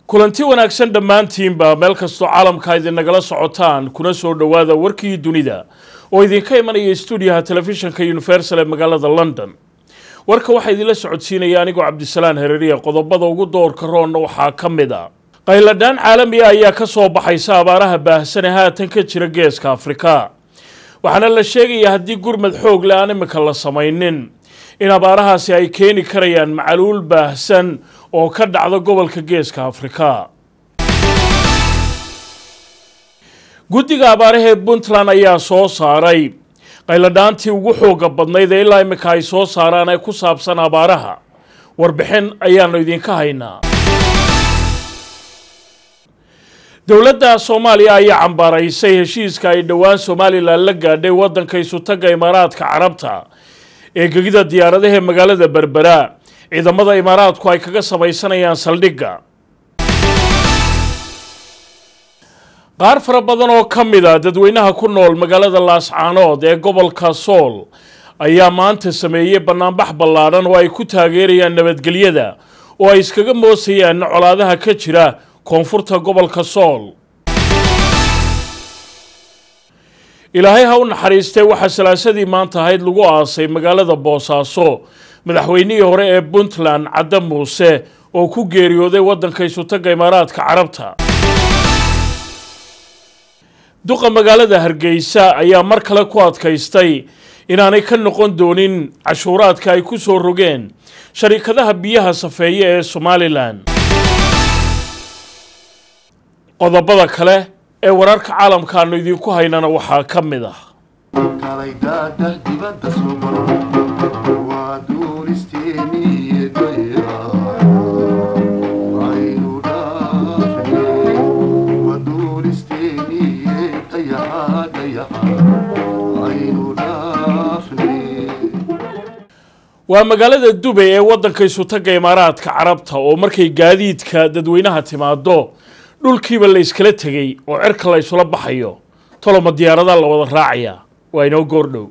kulanti wanaagsan dhammaantiinba meel kastoo caalamka idinagala socotaan kuna soo dhowaada warkii dunida oo idinka imanaya stuudiyaha telefishinka universal ee magaalada london warka waxaa idinla socodsiinaya anigoo cabdisalaan hereriya qodobada ugu doorka roonna waxaa ka mid a qayladhaan caalami ah ayaa ka soo baxaysa abaaraha baahsan ee haatan ka jira geeska afrika waxaana la sheegayaa haddii gurmad xoog le aan imika la samaynin in abaarahaasi ay keeni karayaan macaluul baahsan oo ka dhacda gobolka geeska afrika guddiga abaarahee puntland ayaa soo saaray qayladhaantii ugu xooga badnayd ee ilaa imika ay soo saaraan ee ku saabsan abaaraha warbixin ayaanu idinka haynaa dowladda soomaaliya ayaa cambaaraysay heshiiska ay dhowaan somalilan la gaadhay waddanka isutagga imaaraadka carabta ee gegida diyaaradaha magaalada berbera ciidamada imaaraadku ay kaga samaysanayaan saldhigga qaar fara badan oo ka mid a dadweynaha ku nool magaalada laascaanood ee gobolka sool ayaa maanta sameeyey bannaanbax ballaadhan oo ay ku taageerayaan nabadgelyada oo ay iskaga moosayaan colaadaha ka jira koonfurta gobolka sool ilaahay ha u naxariistee waxaa salaasadii maanta ahayd lagu aasay magaalada boosaaso madaxweynihii hore ee puntland cadde muuse oo ku geeriyooday waddanka isutagga imaaraadka carabta duqa magaalada hargeysa ayaa mar kale ku adkaystay inaanay ka noqon doonin cashuuraadka ay ku soo rogeen sharikadaha biyaha safeeye ee somalilan qodobada kale ee wararka caalamka aanu idinku haynana waxaa ka mid ah waa magaalada dubay ee waddanka isutagga imaaraadka carabta oo markay gaadiidka dadweynaha timaado dhulkiiba la yskala tegay oo cirka la ysula baxayo toloma diyaaradaa la wada raacaya waa inoo goordhow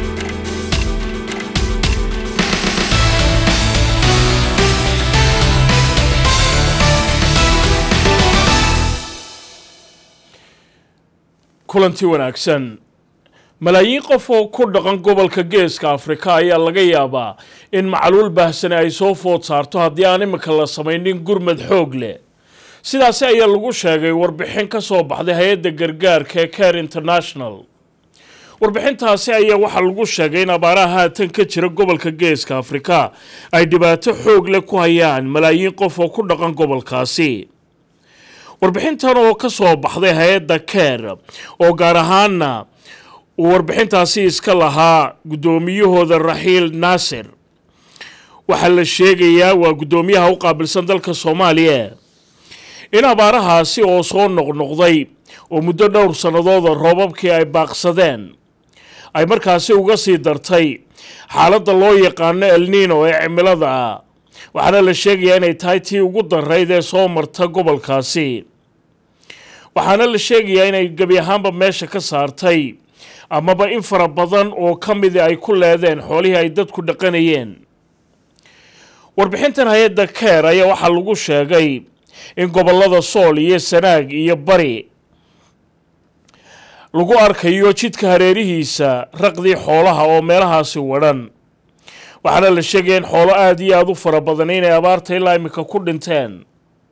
kulanti wanaagsan malaayiin qof oo ku dhaqan gobolka geeska afrika ayaa laga yaabaa in macaluul baahsane ay soo food saarto haddii aan imika la samaynin gurmad xoog leh sidaasi ayaa lagu sheegay warbixin ka soo baxday hay-adda gargaarka ee care international warbixintaasi ayaa waxaa lagu sheegay in abaaraha haatan ka jira gobolka geeska afrika ay dhibaato xoog leh ku hayaan malaayiin qof oo ku dhaqan gobolkaasi warbixintan oo ka soo baxday hay-adda care oo gaar ahaana uu warbixintaasi iska lahaa guddoomiyahooda raxiil naasir waxaa la sheegayaa waa guddoomiyaha u qaabilsan dalka soomaaliya in abaarahaasi oo soo noqnoqday oo muddo dhowr sannadooda roobabkii ay baaqsadeen ay markaasi uga sii dartay xaaladda loo yaqaano elnino ee cimilada ah waxaana la sheegayaa inay tahay tii ugu darayd ee soo marta gobolkaasi waxaana la sheegayaa inay gebi ahaanba meesha ka saartay amaba in fara badan oo ka midi ay ku leedeen xoolihii ay dadku dhaqanayeen warbixintan hay-adda keer ayaa waxaa lagu sheegay in gobollada sool iyo sanaag iyo bari lagu arkayo jidka hareerihiisa raqdii xoolaha oo meelahaasi wadhan waxaana la sheegaya in xoolo aada iyo aada u fara badan inay abaarta ilaa imika ku dhinteen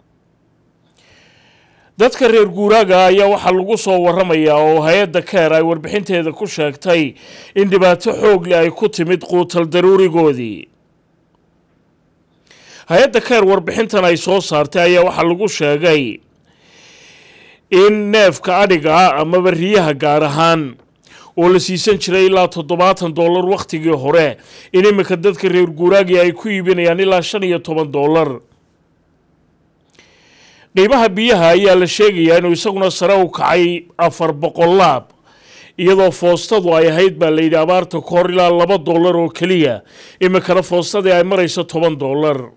dadka reer guuraaga ayaa waxaa lagu soo waramayaa oo hay-adda keer ay warbixinteeda ku sheegtay in dhibaato xoog leh ay ku timid quutal daruurigoodii hay-adda keer warbixintan ay soo saartay ayaa waxaa lagu sheegay in neefka adhiga ah amaba riyaha gaar ahaan oo la siisan jiray ilaa toddobaatan dollar wakhtigii hore in iminka dadka reer guuraagii ay ku iibinayaan ilaa shan iyo toban dollar qiimaha biyaha ayaa la sheegayaa inuu isaguna sare u kacay afar boqolaab iyadoo foostadu ay ahayd baa layidhi abaarta ka hor ilaa laba dollar oo keliya iminkana foostadii ay marayso toban dollar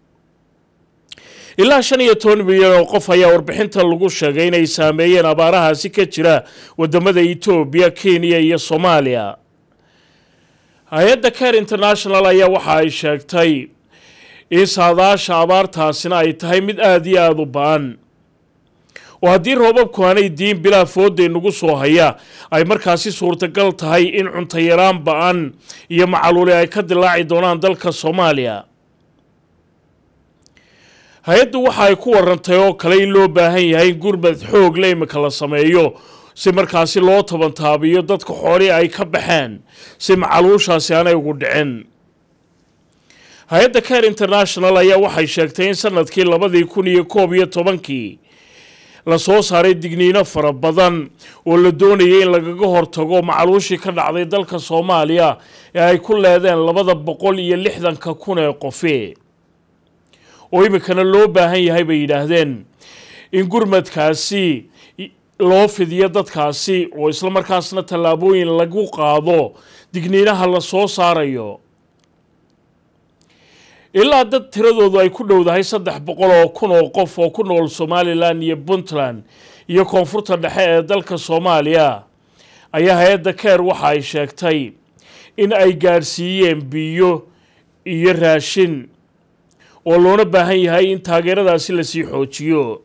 ilaa shan iyo toban milyan oo qof ayaa warbixinta lagu sheegay inay saameeyeen abaarahaasi ka jira wadamada etoobiya kenya iyo soomaaliya hay-adda care international ayaa waxa ay sheegtay in saadaasha abaartaasina ay tahay mid aada iyo aada u ba-an oo haddii roobabku aanay diin bilaa fooday nagu soo haya ay markaasi suurtagal tahay in cuntayaraan ba-an iyo macaluuli ay ka dilaaci doonaan dalka soomaaliya hay-addu waxa ay ku warantay oo kale in loo baahan yahay in gurmad xoog la imika la sameeyo si markaasi loo tabantaabiyo dadka xoolii ay ka baxeen si macaluushaasi aanay ugu dhicin hay-adda care international ayaa waxay sheegtay in sanadkii labadii kun iyo koob iyo tobankii la soo saaray digniino fara badan oo la doonayay in lagaga hortago macaluushii ka dhacday dalka soomaaliya ee ay ku leedeen labada boqol iyo lixdanka kun ee qofi oo iminkana loo baahan yahay bay yidhaahdeen in gurmadkaasi loo fidiyo dadkaasi oo isla markaasna tallaabooyin lagu qaado digniinaha la soo saarayo ilaa dad tiradoodu ay ku dhowdahay saddex boqol oo kun oo qof oo ku nool somalilan iyo puntland iyo koonfurta dhexe ee dalka soomaaliya ayaa hay-adda keer waxa ay sheegtay in ay gaadhsiiyeen biyo iyo raashin oo loona baahan yahay in taageeradaasi lasii xoojiyo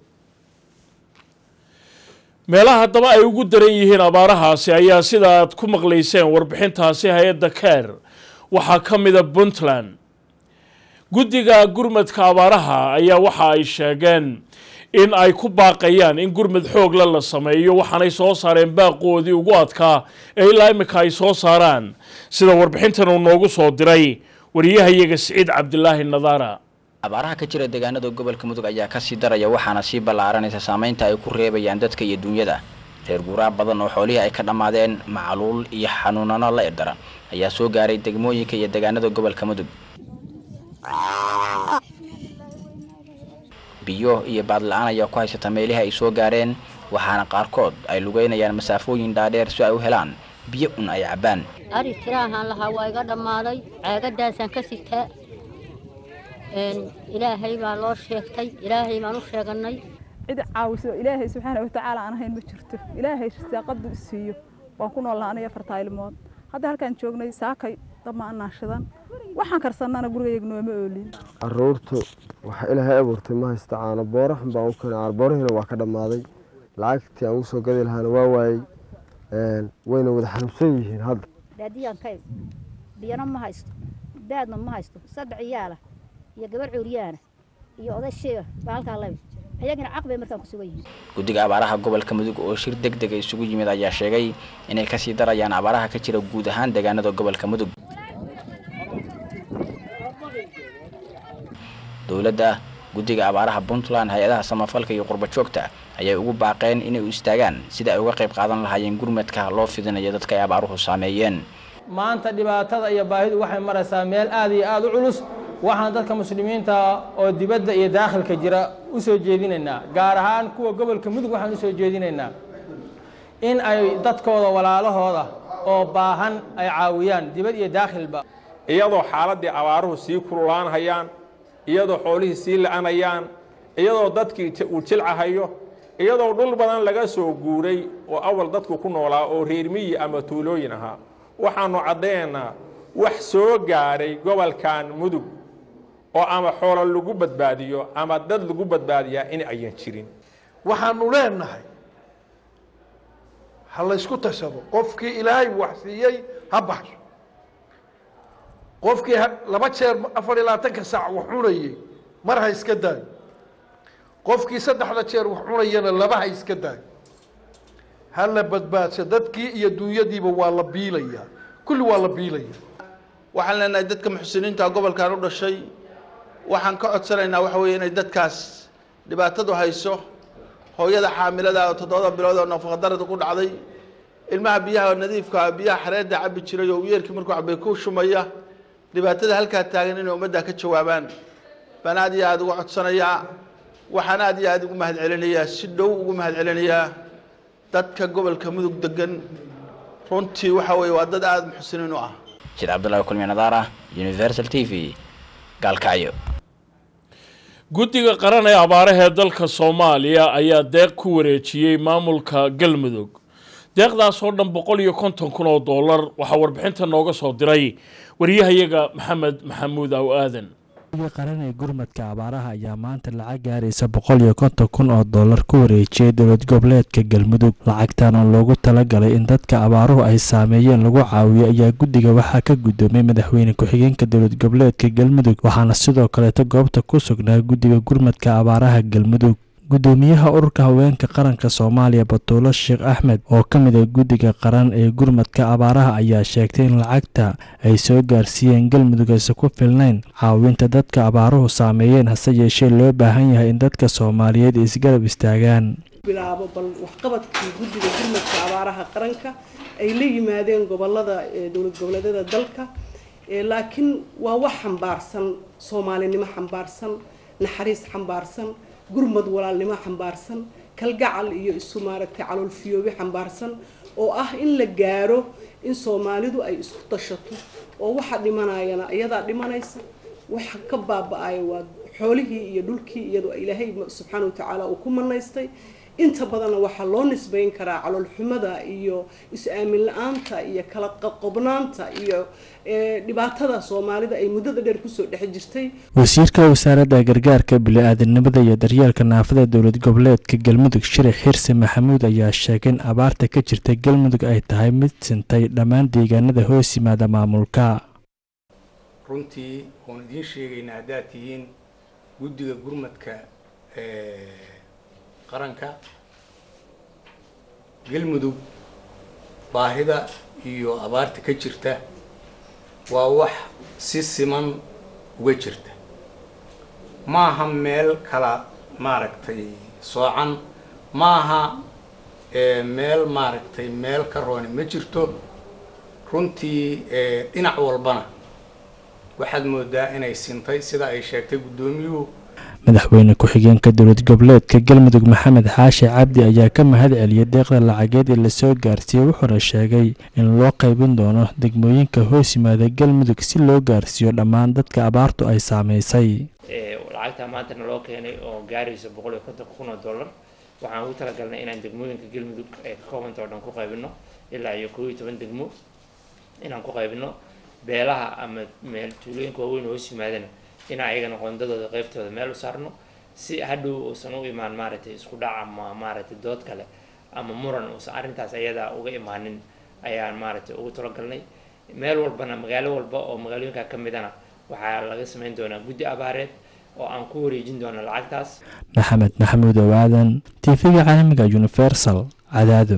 meelaha haddaba ay ugu daran yihiin abaarahaasi ayaa sida aad ku maqlayseen warbixintaasi hay-adda keer waxaa ka mida puntland guddiga gurmadka abaaraha ayaa waxa ay sheegeen in ay ku baaqayaan in gurmad xoogla la sameeyo waxaanay soo saareen baaqoodii ugu adkaa ee ilaa imika ay soo saaraan sida warbixintan uu noogu soo diray wariyahayaga siciid cabdilaahi nadaara abaaraha ka jira deegaanada gobolka mudug ayaa kasii daraya waxaana sii ballaaranaysa saameynta ay ku reebayaan dadka iyo duunyada reer guuraa badan oo xoolihii ay ka dhammaadeen macaluul iyo xanuunano la irdara ayaa soo gaaray degmooyinka iyo deegaanada gobolka mudug biyo iyo baadla-aan ayaa ku haysata meelihii ay soo gaareen waxaana qaarkood ay lugeynayaan masaafooyin dhaadheer si ay u helaan biyo un ay cabbaan ari tiraahaan lahaa waa iga dhammaaday ceegadaasaan ka sitaa ilaahay baa loo sheegtay ilaahay baan u sheeganay cid caawiso ilaahay subxaana watacaala aan ahayn ma jirto ilaahay saaqadu isiiyo waan ku nool lahaa aniga afartaa ilmood hadda halkaan joognay saakay dama anaan shidan waxaan karsannana gurigayga nooma oolin caruurtu waxa ilaahay abuurtay ma haysta caano booro xun baan u keenay caano boorihiina waa ka dhammaaday lacagtii aan ugu soo gadi lahaana waa waayey wayna wada xanuunsan yihiin hadda baadiyaan ka biyana ma haysto baadna ma haysto saddex iyaala iyo gabar cuuriyaana iyo oday sheega baa halkaa labi ayagana caqbay markaan ku sugan yihiin guddiga abaaraha gobolka mudug oo shir deg dega isugu yimid ayaa sheegay inay kasii darayaan abaaraha ka jira guud ahaan deegaanada gobolka mudug dowladda guddiga abaaraha puntland hay-adaha samafalka iyo qurba joogta ayay ugu baaqeen inay u istaagaan sida ay uga qayb qaadan lahaayeen gurmadka loo fidinayo dadka ay abaaruhu saameeyeen maanta dhibaatada iyo baahidu waxay maraysaa meel aada iyo aada u culus waxaan dadka muslimiinta oo dibadda iyo daakhilka jira u soo jeedinaynaa gaar ahaan kuwa gobolka mudug waxaan u soo jeedinaynaa in ay dadkooda walaalahooda oo baahan ay caawiyaan dibad iyo daakhilba iyadoo xaaladdii abaaruhu sii kululaanhayaan iyadoo xoolihii sii la-anayaan iyadoo dadkii uu jilcahayo iyadoo dhul badan laga soo guuray oo awal dadku ku noolaa oo reer miyi ama tuulooyin ahaa waxaannu caddaynaynaa wax soo gaaray gobolkan mudug oo ama xoolo lagu badbaadiyo ama dad lagu badbaadiyaa in ayan jirin waxaanu leenahay ha laysku tashado qofkii ilaahay wax siiyey ha baxso qofkii laba jeer afar iyo labaatanka saac wax cunayey mar ha iska daayo qofkii saddexda jeer wax cunayana laba ha iska daayo ha la badbaadsho dadkii iyo duunyadiiba waa la biilayaa kulli waa la biilaya waxaan leenahay dadka muxsiniinta gobolkan u dhashay waxaan ka codsanaynaa waxa weeye inay dadkaas dhibaatadu hayso hooyada xaamilada oo toddoba bilood oo nafaqadarada ku dhacday ilmaha biyaha nadiifka biyaha xareedda cabi jiray oo yeerkii markuu cabay ku shumaya dhibaatada halkaa taagan inay ummadda ka jawaabaan baan aad iyo aada uga codsanayaa waxaan aad iyo aada ugu mahad celinayaa si dhow ugu mahad celinayaa dadka gobolka mudug degan runtii waxa weeye waa dad aada muxsiniin u ah jid cabdullaahi kulmi nadaara universal t v gaalkacyo guddiga qaran ee abaarahee dalka soomaaliya ayaa deeq ku wareejiyey maamulka galmudug deeqdaas oo dhan boqol iyo konton kun oo dollar waxaa warbixinta nooga soo diray wariyahayaga maxamed maxamuud aw aadan qaran ee gurmadka abaaraha ayaa maanta lacag gaaraysa boqol iyo konton kun oo dollar ku wareejiyey dowlad goboleedka galmudug lacagtan oo loogu talagalay in dadka abaaruhu ay saameeyeen lagu caawiyo ayaa guddiga waxaa ka guddoomay madaxweyne ku-xigeenka dowlad goboleedka galmudug waxaana sidoo kaleeto goobta ku sugnaa guddiga gurmadka abaaraha galmudug guddoomiyaha ururka haweenka qaranka soomaaliya batuulo sheekh axmed oo ka mid ah guddiga qaran ee gurmadka abaaraha ayaa sheegtay in lacagta ay soo gaarsiiyeen galmudug aysan ku filnayn caawinta dadka abaaruhu saameeyeen hase yeeshee loo baahan yahay in dadka soomaaliyeed isgarab istaagaan bilaabo bal waxqabadkii guddiga gurmadka abaaraha qaranka ay la yimaadeen gobolada dowlad goboleedyada dalka laakiin waa wax xambaarsan soomaalinimo xambaarsan naxariis xambaarsan gurmad walaalnimo xambaarsan kalgacal iyo isu maaragtay caloolfiyoobi xambaarsan oo ah in la gaaro in soomaalidu ay isku tashato oo waxa dhimanayana iyadaa dhimanaysa waxa ka baaba-aya waa xoolihii iyo dhulkii iyadoo ilaahay subxaana watacaala uu ku manaystay inta badanna waxaa loo nisbayn karaa caloolxumada iyo is-aamin la-aanta iyo kala qobnaanta iyo dhibaatada soomaalida ay muddada dheer kusoo dhex jirtay wasiirka wasaaradda gargaarka bili-aadanimada iyo daryeelka naafada dowlad goboleedka galmudug shirax xirsi maxamuud ayaa sheegay in abaarta ka jirta galmudug ay tahay mid sintay dhammaan deegaanada hoos yimaada maamulka runtii oon idiin sheegaynaa haddaad tihiin guddiga gurmadka qaranka galmudug baahida iyo abaarta ka jirta waa wax si siman uga jirta maaha meel kala maaragtay soocan maaha meel maaragtay meel ka rooni ma jirto runtii dhinac walbana waxaad moodaa inay sintay sida ay sheegtay guddoomiyuhu madaxweyne ku-xigeenka dowlad goboleedka galmudug maxamed xaashi cabdi ayaa ka mahad celiyay deeqda lacageed ee lasoo gaarsiiyey wuxuuna sheegay in loo qaybin doono degmooyinka hoos yimaada galmudug si loo gaarsiiyo dhammaan dadka abaartu ay saameysay lacagta maanta naloo keenay oo gaaraysa boqol iyo konton kun oo dollar waxaan ugu talagalnay inaan degmooyinka galmudug ay ka koobanta oo dhan ku qaybino ilaa iyo koob iyo toban degmo inaan ku qaybino beelaha ama meel tuulooyinka waaweyn hoos yimaadana inaan ayagana qoondadooda qeybtooda meel u saarno si hadhow uusan u imaan maaragtay isku dhac ama maaragtay dood kale ama muran uusan arrintaas ayadaa uga imaanin ayaan maaragtay ugu talagalnay meel walbana magaalo walba oo magaalooyinka ka midana waxaa laga sameyn doonaa guddi abaareed oo aan ku wareejin doono lacagtaas maxamed maxamuud owaadan tv-ga caalamiga universal cadaado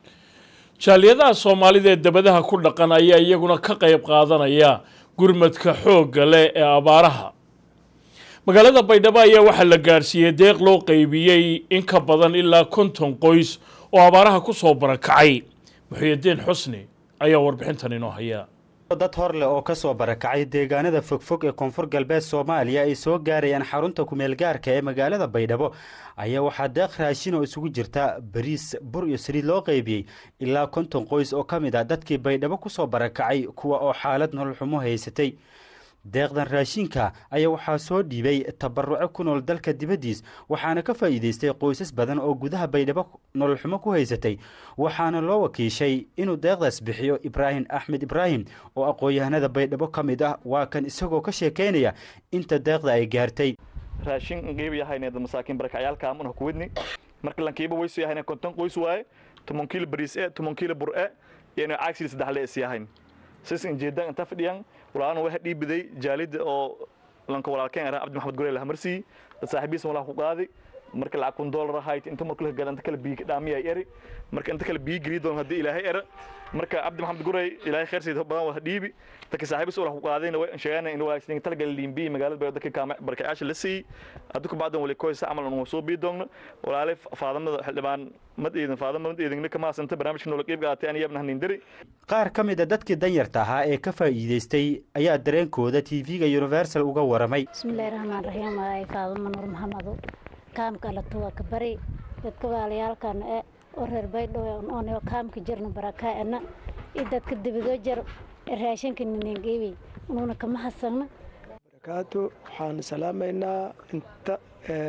jaaliyadaha soomaalida ee dabadaha ku dhaqan ayaa iyaguna ka qayb qaadanaya gurmadka xoogga leh ee abaaraha magaalada baydhabo ayaa waxaa la gaadhsiiyey deeq loo qaybiyey in ka badan ilaa konton qoys oo abaaraha ku soo barakacay muxuyidiin xusni ayaa warbixintan inoo haya dad hor leh oo ka soo barakacay deegaanada fogfog ee koonfur galbeed soomaaliya ay soo gaarayaan xarunta kumeelgaarka ee magaalada baydhabo ayaa waxaa deeq raashin oo isugu jirta bariis bur iyo saliid loo qaybiyey ilaa konton qoys oo ka mid ah dadkii baydhabo ku soo barakacay kuwa oo xaalad nolol xumo haysatay deeqdan raashinka ayaa waxaa soo dhiibay tabaruco ku nool dalka dibaddiis waxaana ka faa'iidaystay qoysas badan oo gudaha baydhabo nolol xumo ku haysatay waxaana loo wakiishay inuu deeqdaas bixiyo ibraahim axmed ibraahim oo aqoon-yahanada baydhabo ka mid ah waa kan isagoo ka sheekaynaya inta deeqda ay gaartay raashin qiib yahayna masaakiin barakacayaalka amana ku wadni marka lankiiba waysu yahayna konton qoys waaye toban kiilo bariis e toban kiilo bur e iyo caagsiil saddex le is yahayn sis injeedaan inta fadhiyaan walaalana waxa dhiibiday jaalida oo lanka walaalkeen araa cabdi maxamed gurey lahamarsiiy dad saaxiibiisa walaa ku qaaday marka lacag kun dollar ahayd inta marka la gala inta kale biyo dhaamiya eri marka inta kale biyo geliya doon haddii ilaahay era marka cabdi maxamed gurey ilaahay khayr sayid badan waa dhiibi dadka saaxiibiisa walaa ku qaadayna way sheegana in walaagsan tala gal liimbi magaalada bay dadka kaama barkayaasha la siiyey hadda ku bacdan wali koysa camal anu soo bii doogno walaalay faadamada xildhibaan mad eedan faadama mad eedan ka maasanta barnaamijka nolol qeyb qaatay aan yabna hanin diri qaar ka mid a dadkii danyarta ahaa ee ka faa'iidaystay ayaa dareenkooda tv-ga universal uga waramay bismillahi raxmaan raxiim waay faadama nuur maxamado kaamka alatuwa ka bari dadka walaalayaalkan e oo reer baydhabo oonoo kaamka jirna barakaa'ana iyo dadka dibadoo jar raashinka ninengeebi unuuna kama hasagna barakaatu waxaan salaamaynaa inta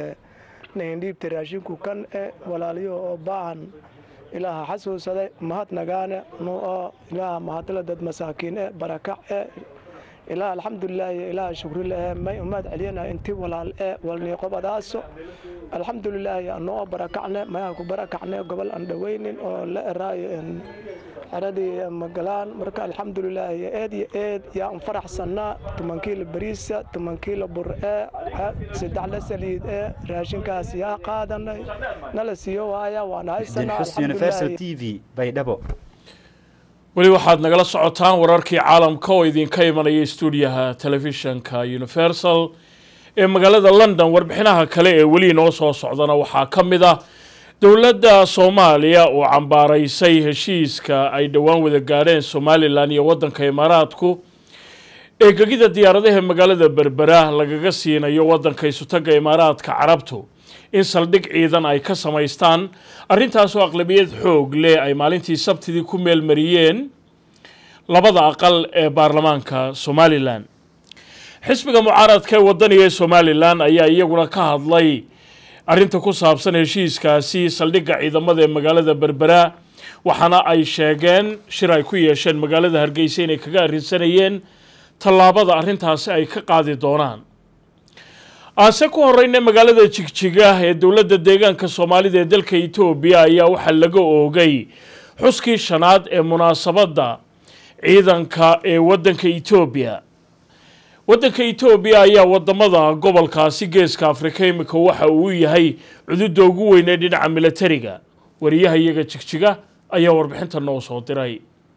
nahindhiibta raashinku kan e walaalayo oo baahan ilaaha xasuusade mahad nagaane nu oo ilaaha mahadla dad masaakiin e barakac e ilaa alxamdulilaahi ilaa shukrile may umaad celiyana inti walaal ee walniiqobadaaso alxamdulilaahi anoo barakacne mayaan ku barakacne gobol aan dhaweynin oo la eraayo xeradii magalaan marka alxamdulilaahi eed iyo eed yaa un faraxsanaa toban kiilo bariisa toban kiilo bur ee saddex la saliid ee raashinkaas yaa qaadanay nala siiyo waaya waan haysanaa universal t v baydhabo weli waxaad nagala socotaan wararkii caalamka oo idinka imanaya stuudiyaha telefishanka universal ee magaalada london warbixinaha kale ee weli inoo soo socdana waxaa ka mid ah dowladda soomaaliya oo cambaaraysay heshiiska ay dhowaan wada gaadheen somalilan iyo waddanka imaaraadku ee gegida diyaaradaha magaalada berbera lagaga siinayo waddanka isutaga imaaraadka carabtu in saldhig ciidan ay ka samaystaan arrintaasoo aqlabiyad xoog leh ay maalintii sabtidii ku meelmariyeen labada aqal ee baarlamaanka somalilan xisbiga mucaaradka ee wadaniga ee somalilan ayaa iyaguna ka hadlay arrinta ku saabsan heshiiskaasi saldhigga ciidamada ee magaalada berbera waxaana ay sheegeen shir ay ku yeesheen magaalada hargeysa inay kaga arrinsanayeen tallaabada arrintaasi ay ka qaadi doonaan aase ku horeyna magaalada jigjiga ee dowladda deegaanka soomaalida ee dalka etoobiya ayaa waxaa laga oogay xuskii shanaad ee munaasabadda ciidanka ee waddanka etoobiya waddanka etoobiya ayaa wadamada gobolkaasi geeska afrika imika waxa uu yahay cududda ugu weyn ee dhinaca milatariga wariyaha iyaga jigjiga ayaa warbixinta noo soo diray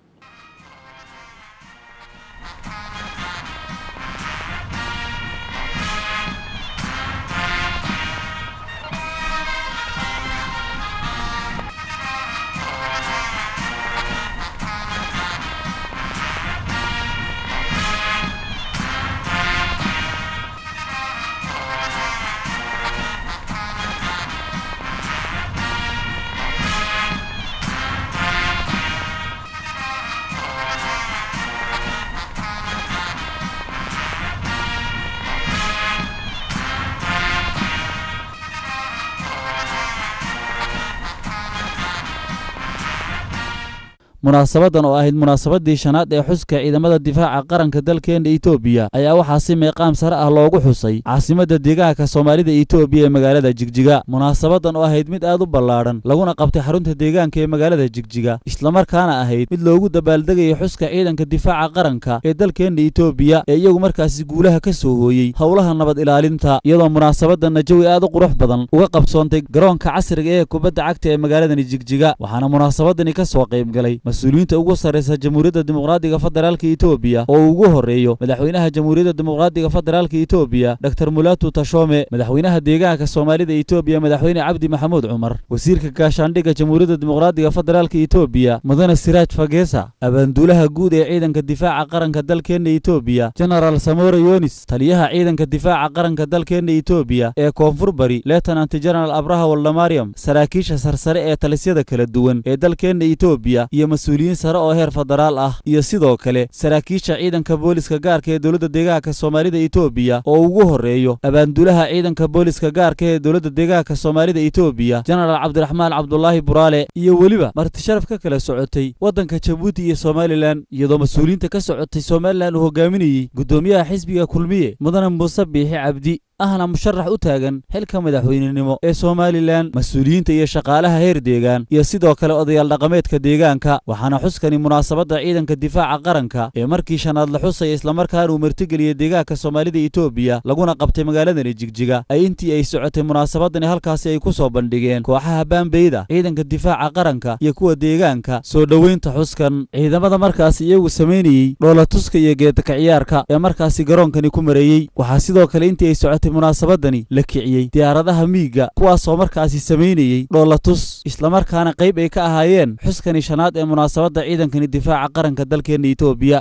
munaasabadan oo ahayd munaasabadii shanaad ee xuska ciidamada difaaca qaranka dalkeena etoobiya ayaa waxaa si meeqaam sare ah loogu xusay caasimadda deegaanka soomaalida etoobiya ee magaalada jigjiga munaasabadan oo ahayd mid aad u ballaadhan laguna qabtay xarunta deegaanka ee magaalada jigjiga islamarkaana ahayd mid loogu dabaaldegayo xuska ciidanka difaaca qaranka ee dalkeena etoobiya ee iyagu markaasi guulaha ka soo hooyey howlaha nabad ilaalinta iyadoo munaasabadanna jawi aad u qurux badan uga qabsoontay garoonka casriga ee kubadda cagta ee magaaladani jigjiga waxaana munaasabadani ka soo qaybgalay mas-uuliyiinta ugu sarraysa jamhuuriyadda dimuqraadiga federaalka etoobiya oo ugu horreeyo madaxweynaha jamhuuriyadda dimuqraadiga federaalka etoobiya dor mulatu tashome madaxweynaha deegaanka soomaalida etoobiya madaxweyne cabdi maxamuud cumar wasiirka gaashaandhigga jamhuuriyadda dimuqraadiga federaalka etoobiya mudane siraaj fagesa abaanduulaha guud ee ciidanka difaaca qaranka dalkeena etoobiya genaraal samore yonis taliyaha ciidanka difaaca qaranka dalkeena etoobiya ee koonfur bari letenant genaraal abraha waldamariam saraakiisha sarsare ee talisyada kala duwan ee dalkeena etoobiya iyo mas-uuliyiin sare oo heer federaal ah iyo sidoo kale saraakiisha ciidanka booliska gaarka ee dowladda deegaanka soomaalida etoobiya oo ugu horreeyo abaanduulaha ciidanka booliska gaarka ee dowladda deegaanka soomaalida etoobiya genaraal cabdiraxmaan cabdulaahi buraale iyo weliba martisharaf ka kala socotay waddanka jabuuti iyo somalilan iyadoo mas-uuliyiinta ka socotay somalilan uu hogaaminayey guddoomiyaha xisbiga kulmiye mudane muuse biixi cabdi ahna musharax u taagan xilka madaxweynenimo ee somalilan mas-uuliyiinta iyo shaqaalaha heer deegaan iyo sidoo kale odayaal dhaqameedka deegaanka waxaana xuskani munaasabadda ciidanka difaaca qaranka ee markii shanaad la xusaya islamarkaana uu martigeliyey deegaanka soomaalida etoobiya laguna qabtay magaaladani jigjiga ay intii ay socotay munaasabadani halkaasi ay ku soo bandhigeen kooxaha baambeyda ciidanka difaaca qaranka iyo kuwa deegaanka soo dhoweynta xuskan ciidamada markaasi iyagu samaynayey dhoolatuska iyo geedaka ciyaarka ee markaasi garoonkani ku mareeyey waxaa sidoo kale intii ay socotay munaasabadani la kiciyey diyaaradaha miiga kuwaasoo markaasi samaynayey dhoolatus islamarkaana qayb ay ka ahaayeen xuskani shanaad ee munaasabadda ciidankani difaaca qaranka dalkeena etoobiya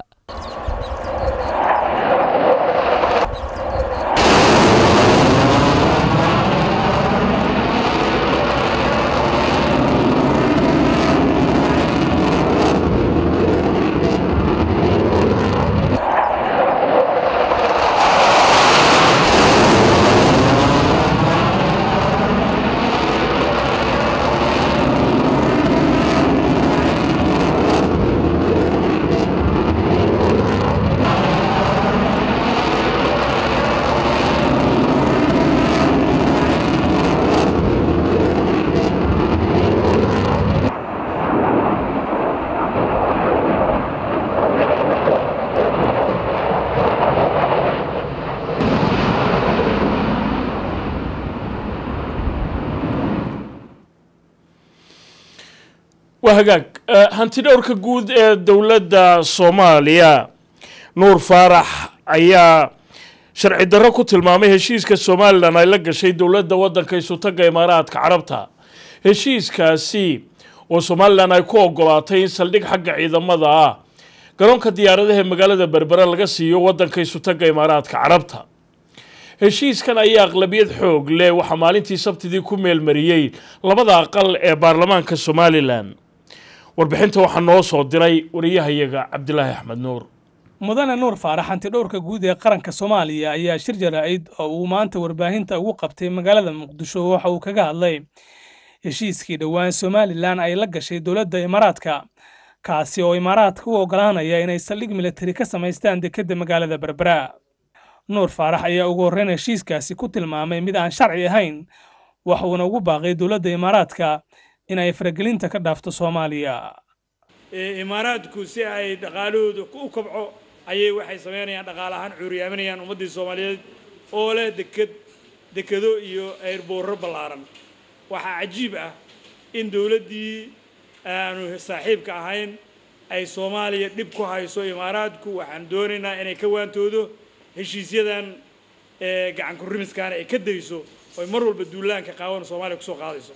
waa hagaag hanti dhowrka guud ee dowladda soomaaliya nuur faarax ayaa sharci darro ku tilmaamay heshiiska somalilan ay la gashay dowladda waddanka isutaga imaaraadka carabta heshiiskaasi oo somalilan ay ku ogolaatay in saldhig xagga ciidamada ah garoonka diyaaradaha magaalada berbere laga siiyo waddanka isutaga imaaraadka carabta heshiiskan ayaa aqlabiyad xoog leh waxaa maalintii sabtidii ku meelmariyey labada aqal ee baarlamaanka somalilan warbixinta waxaa noo soo diray wariyahayaga cabdilaahi axmed nuur mudane nuur faarax hantidhowrka guud ee qaranka soomaaliya ayaa shir jaraa'id oo uu maanta warbaahinta ugu qabtay magaalada muqdisho waxa uu kaga hadlay heshiiskii dhowaan somalilan ay la gashay dowladda imaaraadka kaasi oo imaaraadka u oggolaanaya inay saldhig militari ka samaystaan dekedda magaalada berbera nuur faarax ayaa ugu horreyn heshiiskaasi ku tilmaamay mid aan sharci ahayn wax uuna ugu baaqay dowladda imaaraadka in ay faragelinta ka dhaafto soomaaliya imaaraadku si ay dhaqaalahooda u kobco ayay waxay samaynayaan dhaqaale ahaan cuuriyaaminayaan ummaddii soomaaliyeed oo leh deked dekedo iyo eerboorro ballaaran waxaa cajiib ah in dowladdii aanu saaxiibka ahayn ay soomaaliya dhib ku hayso imaaraadku waxaan doonaynaa inay ka waantoodo heshiisyadan gacan kurimiskaana ay ka dayso oy mar walba duulaanka qaawan soomaaliya kusoo qaadayso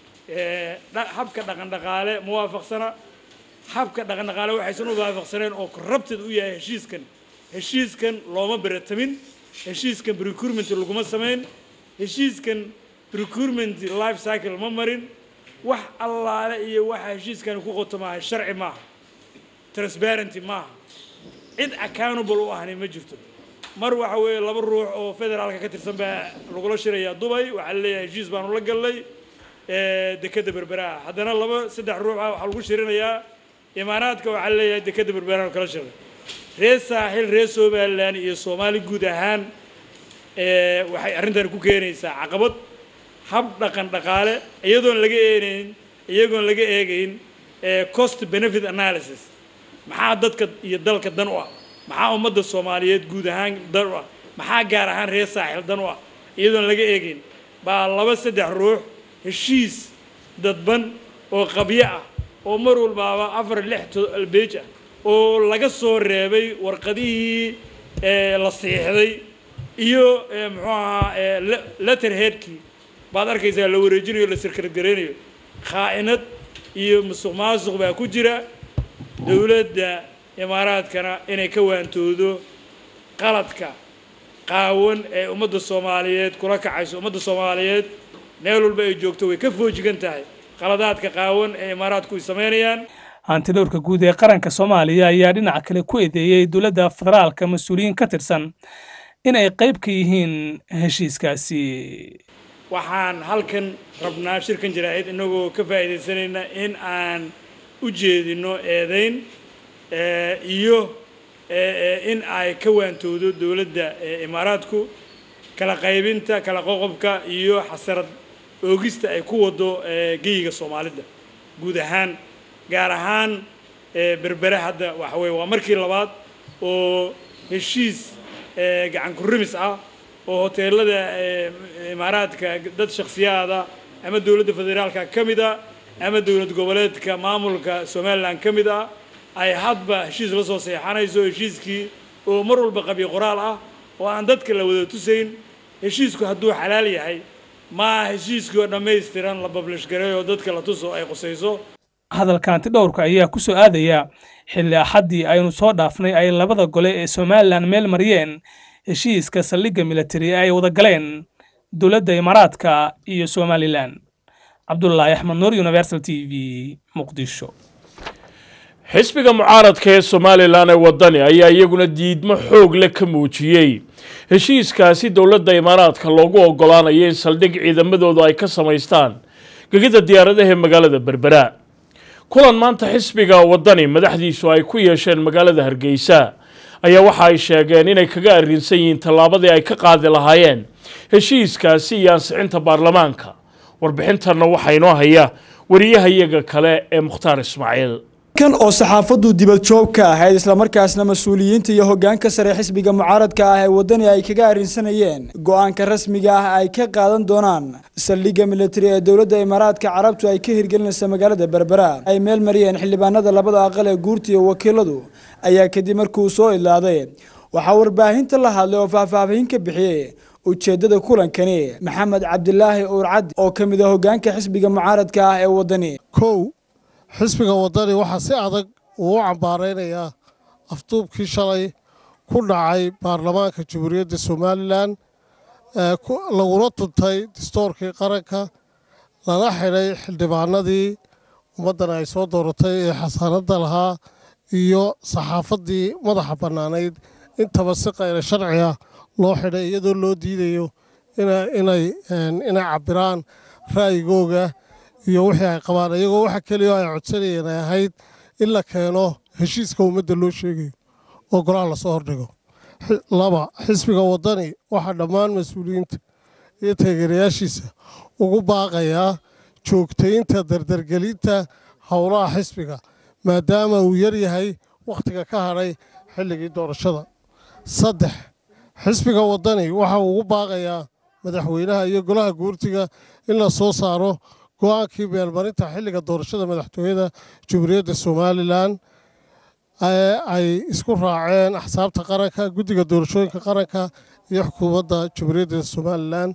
habka dhaqan dhaqaale ma waafaqsana habka dhaqan dhaqaale waxaysan u waafaqsaneen oo corrupted u yahay heshiiskan heshiiskan looma beratamin heshiiskan procurement laguma samayn heshiiskan procurement life cycle ma marin wax allaale iyo waxa heshiiskani ku qoto maaha sharci maaha transparency maaha cid accountable u ahni ma jirto mar waxa weeye laba ruux oo federaalka ka tirsan baa lagula shirayaa dubay waxaa la leeyahay heshiis baanu la gallay dekedda berberaha haddana laba saddex ruux ah waxaa lagu shirinayaa imaaraadka waxaa la leeyahay dekedda berberaha kala shiray reer saaxil reer somalilan iyo soomaali guud ahaan waxay arrintani ku keenaysaa caqabad hab dhaqan dhaqaale iyadoon laga eenayn iyagoon laga eegayn cost benefit analysis maxaa dadka iyo dalka dan u ah maxaa ummadda soomaaliyeed guud ahaan dan u ah maxaa gaar ahaan reer saaxil dan u ah iyadoon laga eegayn baa laba saddex ruux heshiis dadban oo qabyo ah oo mar walbaaba afar lix beej ah oo laga soo reebay warqadihii la siixday iyo muxuu ahaa letter headkii baad arkaysaa la wareejinayo la sirkargareynayo khaa'inad iyo musuq maasuq baa ku jira dowladda imaaraadkana inay ka waantoodo qaladka qaawan ee ummadda soomaaliyeed kula kacayso ummadda soomaaliyeed meel walba ay joogto way ka foojigan tahay qaladaadka qaawan ee imaaraadku ay samaynayaan hantidhowrka guud ee qaranka soomaaliya ayaa dhinaca kale ku eedeeyey dowladda federaalka mas-uuliyiin ka tirsan in ay qayb ka yihiin heshiiskaasi waxaan halkan rabnaa shirkan jaraa'id inagoo ka faa'iidaysanayna in aan u jeedino eedayn iyo in ay ka waantoodo dowladda imaaraadku kala qaybinta kala qoqobka iyo xasarad oogista ay ku wado geyiga soomaalida guud ahaan gaar ahaan berbere hadda waxa weye waa markii labaad oo heshiis gacan kurimis ah oo hoteelada imaaraadka dad shakhsiyaada ama dowladda federaalka ka mid a ama dowlad goboleedka maamulka somalilan ka mid ah ay hadba heshiis la soo seexanayso heshiiskii oo mar walba qabyo qoraal ah oo aan dadka la wada tusayn heshiisku hadduu xalaal yahay maa heshiiskii oo dhammaystiran la bablish garay oo dadka la tuso ay qusayso hadalka hantidhowrka ayaa ku soo aadaya xilli axaddii aynu soo dhaafnay ay labada gole ee somalilan meel mariyeen heshiiska saldhigga militari ee ay wada galeen dowladda imaaraadka iyo somalilan cabdulaahi axmed nuur universal t v muqdisho xisbiga mucaaradka ee somalilan ee wadani ayaa iyaguna diidmo xoog leh ka muujiyey heshiiskaasi dowladda imaaraadka loogu ogolaanayo in saldhig ciidamadoodu ay ka samaystaan gegida diyaaradaha ee magaalada berbera kulan maanta xisbiga wadani madaxdiisu ay ku yeesheen magaalada hargeysa ayaa waxa ay sheegeen inay kaga arrinsan yihiin tallaabadii ay ka qaadi lahaayeen heshiiskaasi iyo ansixinta baarlamaanka warbixintanna waxaa inoo haya wariyahayaga kale ee mukhtaar ismaaciil kan oo saxaafaddu dibad joog ka ahayd islamarkaasna mas-uuliyiinta iyo hoggaanka sare xisbiga mucaaradka ah ee waddani ay kaga arrinsanayeen go-aanka rasmiga ah ay ka qaadan doonaan saldhigga militari ee dowladda imaaraadka carabtu ay ka hirgelinaysa magaalada berbera ay meel mariyeen xildhibaanada labada aqal ee guurta iyo wakiiladu ayaa kadib markuu soo idlaaday waxaa warbaahinta la hadlay oo faahfaahin ka bixiyey ujeeddada kulankani maxamed cabdilaahi uurcaddi oo ka mid ah hoggaanka xisbiga mucaaradka ah ee waddani kow xisbiga waddani waxaa si adag uu u cambaaraynayaa afduubkii shalay ku dhacay baarlamaanka jamhuuriyadda somalilan ee laguna tuntay dastoorkii qaranka lana xidhay xildhibaanadii ummaddan ay soo dooratay ee xasaanadda lahaa iyo saxaafaddii madaxa bannaanayd intaba si qayra sharci ah loo xidhay iyadoo loo diidayo inay inay cabbiraan ra'yigooga iyo wixii ay qabaan iyagoo waxa keliya ay codsanayeen ay ahayd in la keeno heshiiska ummadda loo sheegayo oo golaha lasoo hordhigo laba xisbiga waddani waxaa dhammaan mas-uuliyiinta iyo taageerayaashiisa ugu baaqayaa joogtaynta dardargelinta howlaha xisbiga maadaama uu yar yahay wakhtiga ka hadhay xilligii doorashada saddex xisbiga waddani waxa uu ugu baaqayaa madaxweynaha iyo golaha guurtiga in la soo saaro go-aankii meelmarinta xilliga doorashada madaxtooyada jamhuuriyadda somalilan ee ay isku raaceen axsaabta qaranka guddiga doorashooyinka qaranka iyo xukuumadda jamhuuriyadda somalilan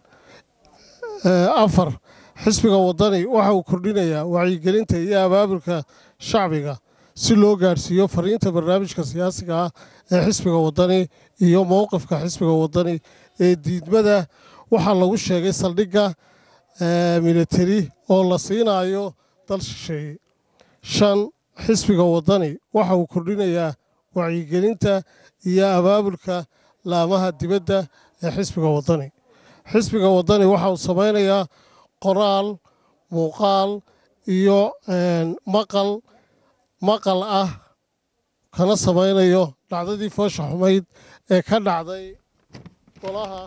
afar xisbiga waddani waxa uu kordhinayaa wacyigelinta iyo abaabulka shacbiga si loo gaadhsiiyo fariinta barnaamijka siyaasiga ah ee xisbiga waddani iyo mowqifka xisbiga waddani ee diidmada waxaa lagu sheegay saldhigga militari oo la siinayo dal shisheeye shan xisbiga waddani waxa uu kordhinayaa wacyigelinta iyo abaabulka laamaha dibadda ee xisbiga waddani xisbiga waddani waxa uu samaynayaa qoraal muuqaal iyo maqal maqal ah kana samaynayo dhacdadii foosha xumayd ee ka dhacday golaha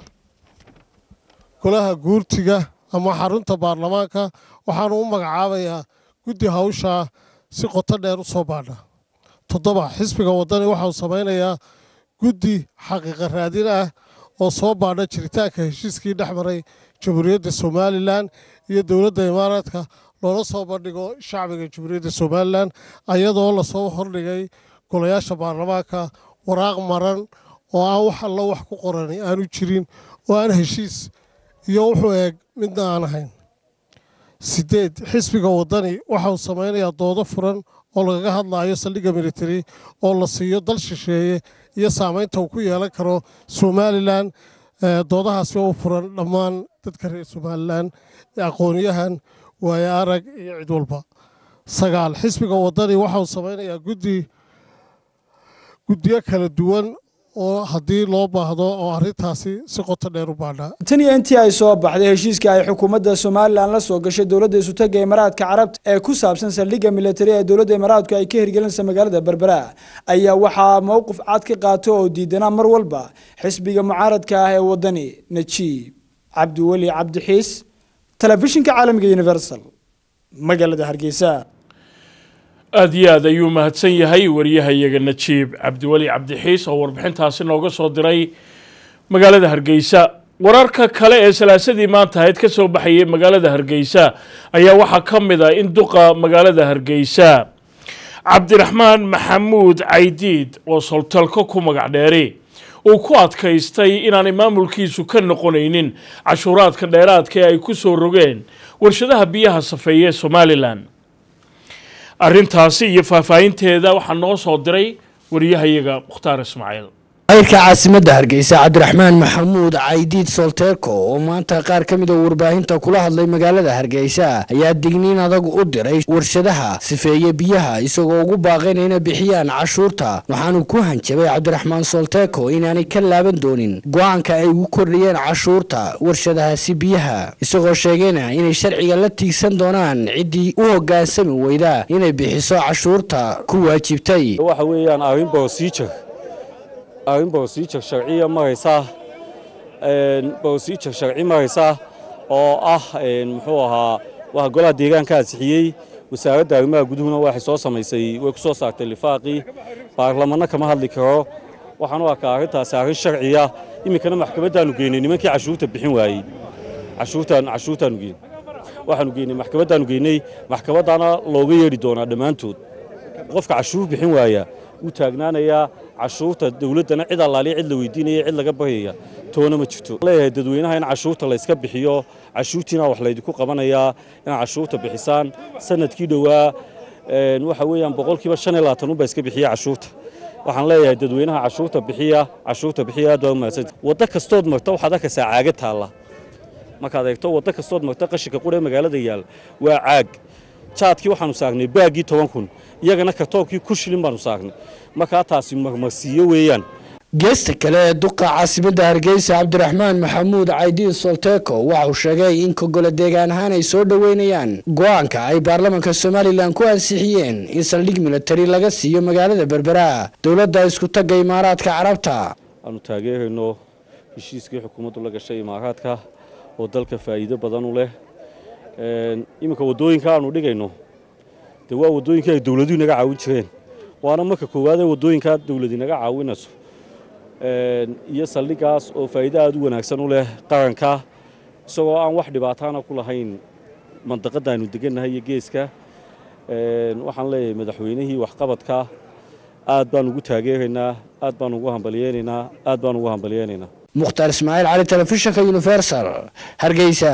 golaha guurtiga ama xarunta baarlamaanka waxaanu u magacaabayaa guddi hawshaa si qoto dheer u soo baadha toddoba xisbiga waddani waxa uu samaynayaa guddi xaqiiqa raadin ah oo soo baadha jiritaanka heshiiskii dhex maray jamhuuriyadda somalilan iyo dowladda imaaraadka loola soo bandhigo shacbiga jamhuuriyadda somalilan ayadoo lasoo hordhigay golayaasha baarlamaanka waraaq maran oo aan wax allo wax ku qorani aanu jirin oo aan heshiis iyo wuxuu eeg midna aan ahayn sideed xisbiga waddani waxa uu samaynayaa doodo furan oo lagaga hadlayo saldhigga militari oo la siiyo dal shisheeye iyo saamaynta uu ku yeelan karo somalilan doodahaasi oo u furan dhammaan dadka reer somalilan aqoonyahan waayo arag iyo cid walba sagaal xisbiga waddani waxa uu samaynayaa guddi guddiyo kala duwan oo haddii loo baahdo oo arrintaasi si qoto dheer u baadhaa tan iyo intii ay soo baxday heshiiska ay xukuumadda somalilan la soo gashay dowladda isutaga imaaraadka carabta ee ku saabsan saldhigga militari ee dowladda imaaraadku ay ka hirgelinaysa magaalada berbera ayaa waxaa mowqif cad ka qaato oo diidanaa mar walba xisbiga mucaaradka ah ee waddani najiib cabdiweli cabdixiis telefishinka caalamiga universal magaalada hargeysa aada iyo aad ayuu mahadsan yahay wariyahayaga najiib cabdiweli cabdixiis oo warbixintaasi nooga soo diray magaalada hargeysa wararka kale ee salaasadii maanta ahayd ka soo baxayay magaalada hargeysa ayaa waxaa ka mid ah in duqa magaalada hargeysa cabdiraxmaan maxamuud caydiid oo soltalko ku magac dheeri uu ku adkaystay inaanay maamulkiisu ka noqonaynin cashuuraadka dheeraadka ee ay ku soo rogeen warshadaha biyaha safeeye ee somalilan arrintaasi iyo faahfaahinteeda waxaa noo soo diray wariyahayaga mukhtaar ismaaciil mayrka caasimadda hargeysa cabdiraxmaan maxamuud caydiid solteeko oo maanta qaar ka mid a warbaahinta kula hadlay magaalada hargeysa ayaa digniin adag u diray warshadaha sifeeye biyaha isagoo ugu baaqayna inay bixiyaan cashuurta waxaanu ku hanjabay cabdiraxmaan solteeko inaanay ka laaban doonin go-aanka ay ugu kordhiyeen cashuurta warshadahaasi biyaha isagoo sheegayna inay sharciga la tiigsan doonaan ciddii u hoggaansami weyda inay bixiso cashuurta ku waajibtay waxa weeyaan arrin boosiijir arrin boosiijir sharciya maraysa boosiijir sharci maraysa oo ah muxuu ahaa waa golaha deegaanka ansixiyey wasaaradda arrimaha guduhuna waxay soo samaysay way ku soo saartay lifaaqii baarlamanno kama hadli karo waxaan u arkaa arrintaasi arrin sharciya iminkana maxkamaddaanu geynay nimankii cashuurta bixin waayey cashuurtaan cashuurtaanu geynay waxaanu geynay maxkamaddaanu geynay maxkamaddaana looga yeedhi doonaa dhammaantood qofka cashuur bixin waaya wuu taagnaanayaa cashuurta dawladdana cid allaaliya cid la weydiinaya cid laga baryaya toona ma jirto leeyahay dadweynaha in cashuurta layska bixiyo cashuurtiina wax laydinku qabanayaa inaad cashuurta bixisaan sanadkii dhowaa waxa weeyaan boqolkiiba shan iyo labaatan unbaa iska bixiya cashuurta waxaan leeyahay dadweynaha cashuurta bixiya cashuurta bixiya aad baa umahadsan waddo kastood marta waxaad arkaysaa caaga taalla markaad eegto waddo kastood marta qashinka quree magaalada yaal waa caag jaadkii waxaanu saagnay baaggii toban kun iyagana kartoonkii kun shilin baanu saagnay markaa taasi marmarsiiyo weeyaan geesta kale ee duqa caasimadda hargeysa cabdiraxmaan maxamuud caydiin solteko waxa uu sheegay in kogole deegaan ahaan ay soo dhoweynayaan go-aanka ay baarlamanka somalilan ku ansixiyeen in saldhig militari laga siiyo magaalada berbera dowladda isku tagga imaaraadka carabta aanu taageerayno heshiiskii xukuumaddu la gashay imaaraadka oo dalka faa'iido badan u leh iminka waddooyinka aanu dhigayno dee waa waddooyinkii ay dowladuhu naga caawin jireen waana marka koowaad ee waddooyinkaa dowladi naga caawinayso iyo saldhiggaas oo faa'iido aad u wanaagsan u leh qaranka isagoo aan wax dhibaataana ku lahayn mandaqadda aynu degannahay iyo geeska waxaan leeyahay madaxweynihii waxqabadka aad baan ugu taageeraynaa aad baan ugu hambalyeynaynaa aad baan ugu hambalyeynaynaa mukhtaar ismaaciil cali telefishinka universal hargeysa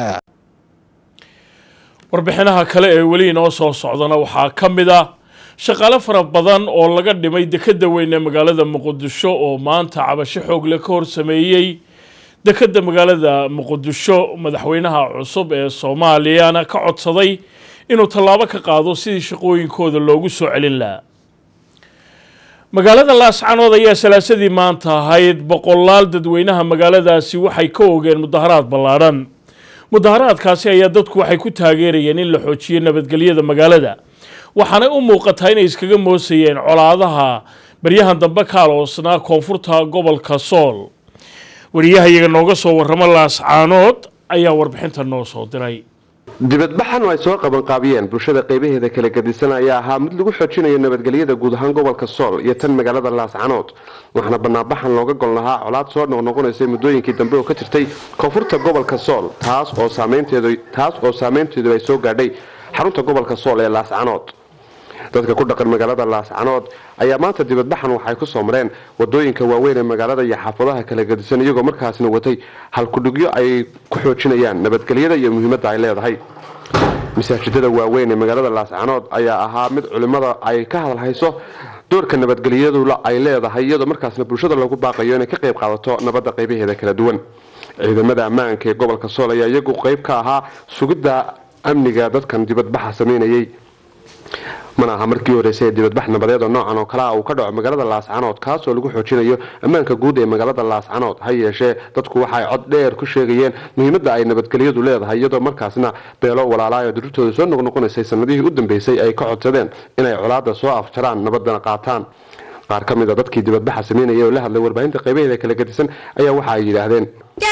warbixinaha kale ee weli inoo soo socdana waxaa ka mid ah shaqaale fara badan oo laga dhimay dekedda weyn ee magaalada muqdisho oo maanta cabasho xoogle ka hor sameeyey dekedda magaalada muqdisho madaxweynaha cusub ee soomaaliyana ka codsaday inuu tallaabo ka qaado sidii shaqooyinkooda loogu soo celin lahaa magaalada laascanood ayaa salaasadii maanta ahayd boqolaal dadweynaha magaaladaasi waxay ka ogeen mudaharaad ballaadhan mudaharaadkaasi ayaa dadku waxay ku taageerayeen in la xoojiyo nabadgelyada magaalada waxaanay u muuqataa inay iskaga moosayeen colaadaha baryahan dambe ka aloosnaa koonfurta gobolka sool wariyahayaga nooga soo warramo laascaanood ayaa warbixinta noo soo diray dibadbaxan oo ay soo qabanqaabiyeen bulshada qaybaheeda kala gadisan ayaa ahaa mid lagu xoojinayo nabadgelyada guud ahaan gobolka sool iyo tan magaalada laascanood waxaana banaanbaxan looga gol lahaa colaad soo noqnoqonaysay muddooyinkii dambe oo ka jirtay koonfurta gobolka sool taas oo saameynteedu ay soo gaadhay xarunta gobolka sool ee laascanood dadka ku dhaqan magaalada laascanood ayaa maanta dibadbaxan waxay ku soo mareen wadooyinka waaweyn ee magaalada iyo xaafadaha kala gadisan iyagoo markaasna watay halkudhigyo ay ku xoojinayaan nabadgelyada iyo muhiimadda ay leedahay masaajidada waaweyn ee magaalada laascanood ayaa ahaa mid culimmada ay ka hadalhayso doorka nabadgelyadu ay leedahay iyadoo markaasna bulshada lagu baaqayo inay ka qayb qaadato nabadda qaybaheeda kala duwan ciidamada ammaanka ee gobolka sool ayaa iyagu qayb ka ahaa sugidda amniga dadkan dibadbaxa sameynayay mana aha markii horeysay ee dibadbax nabadeed oo noocan oo kale ah uu ka dhaco magaalada laascanood kaas oo lagu xoojinayo ammaanka guud ee magaalada laascanood ha yeeshee dadku waxay cod dheer ku sheegayeen muhiimadda ay nabadgelyadu leedahay iyadoo markaasna beelo walaalaayo dururtooda soo noqnoqonaysay sanadihii u dambeysay ay ka codsadeen inay colaada soo afjaraan nabadana qaataan qaar ka mid a dadkii dibadbaxa sameynaya oo la hadlay warbaahinta qaybaheeda kala gadisan ayaa waxa ay yidhaahdeen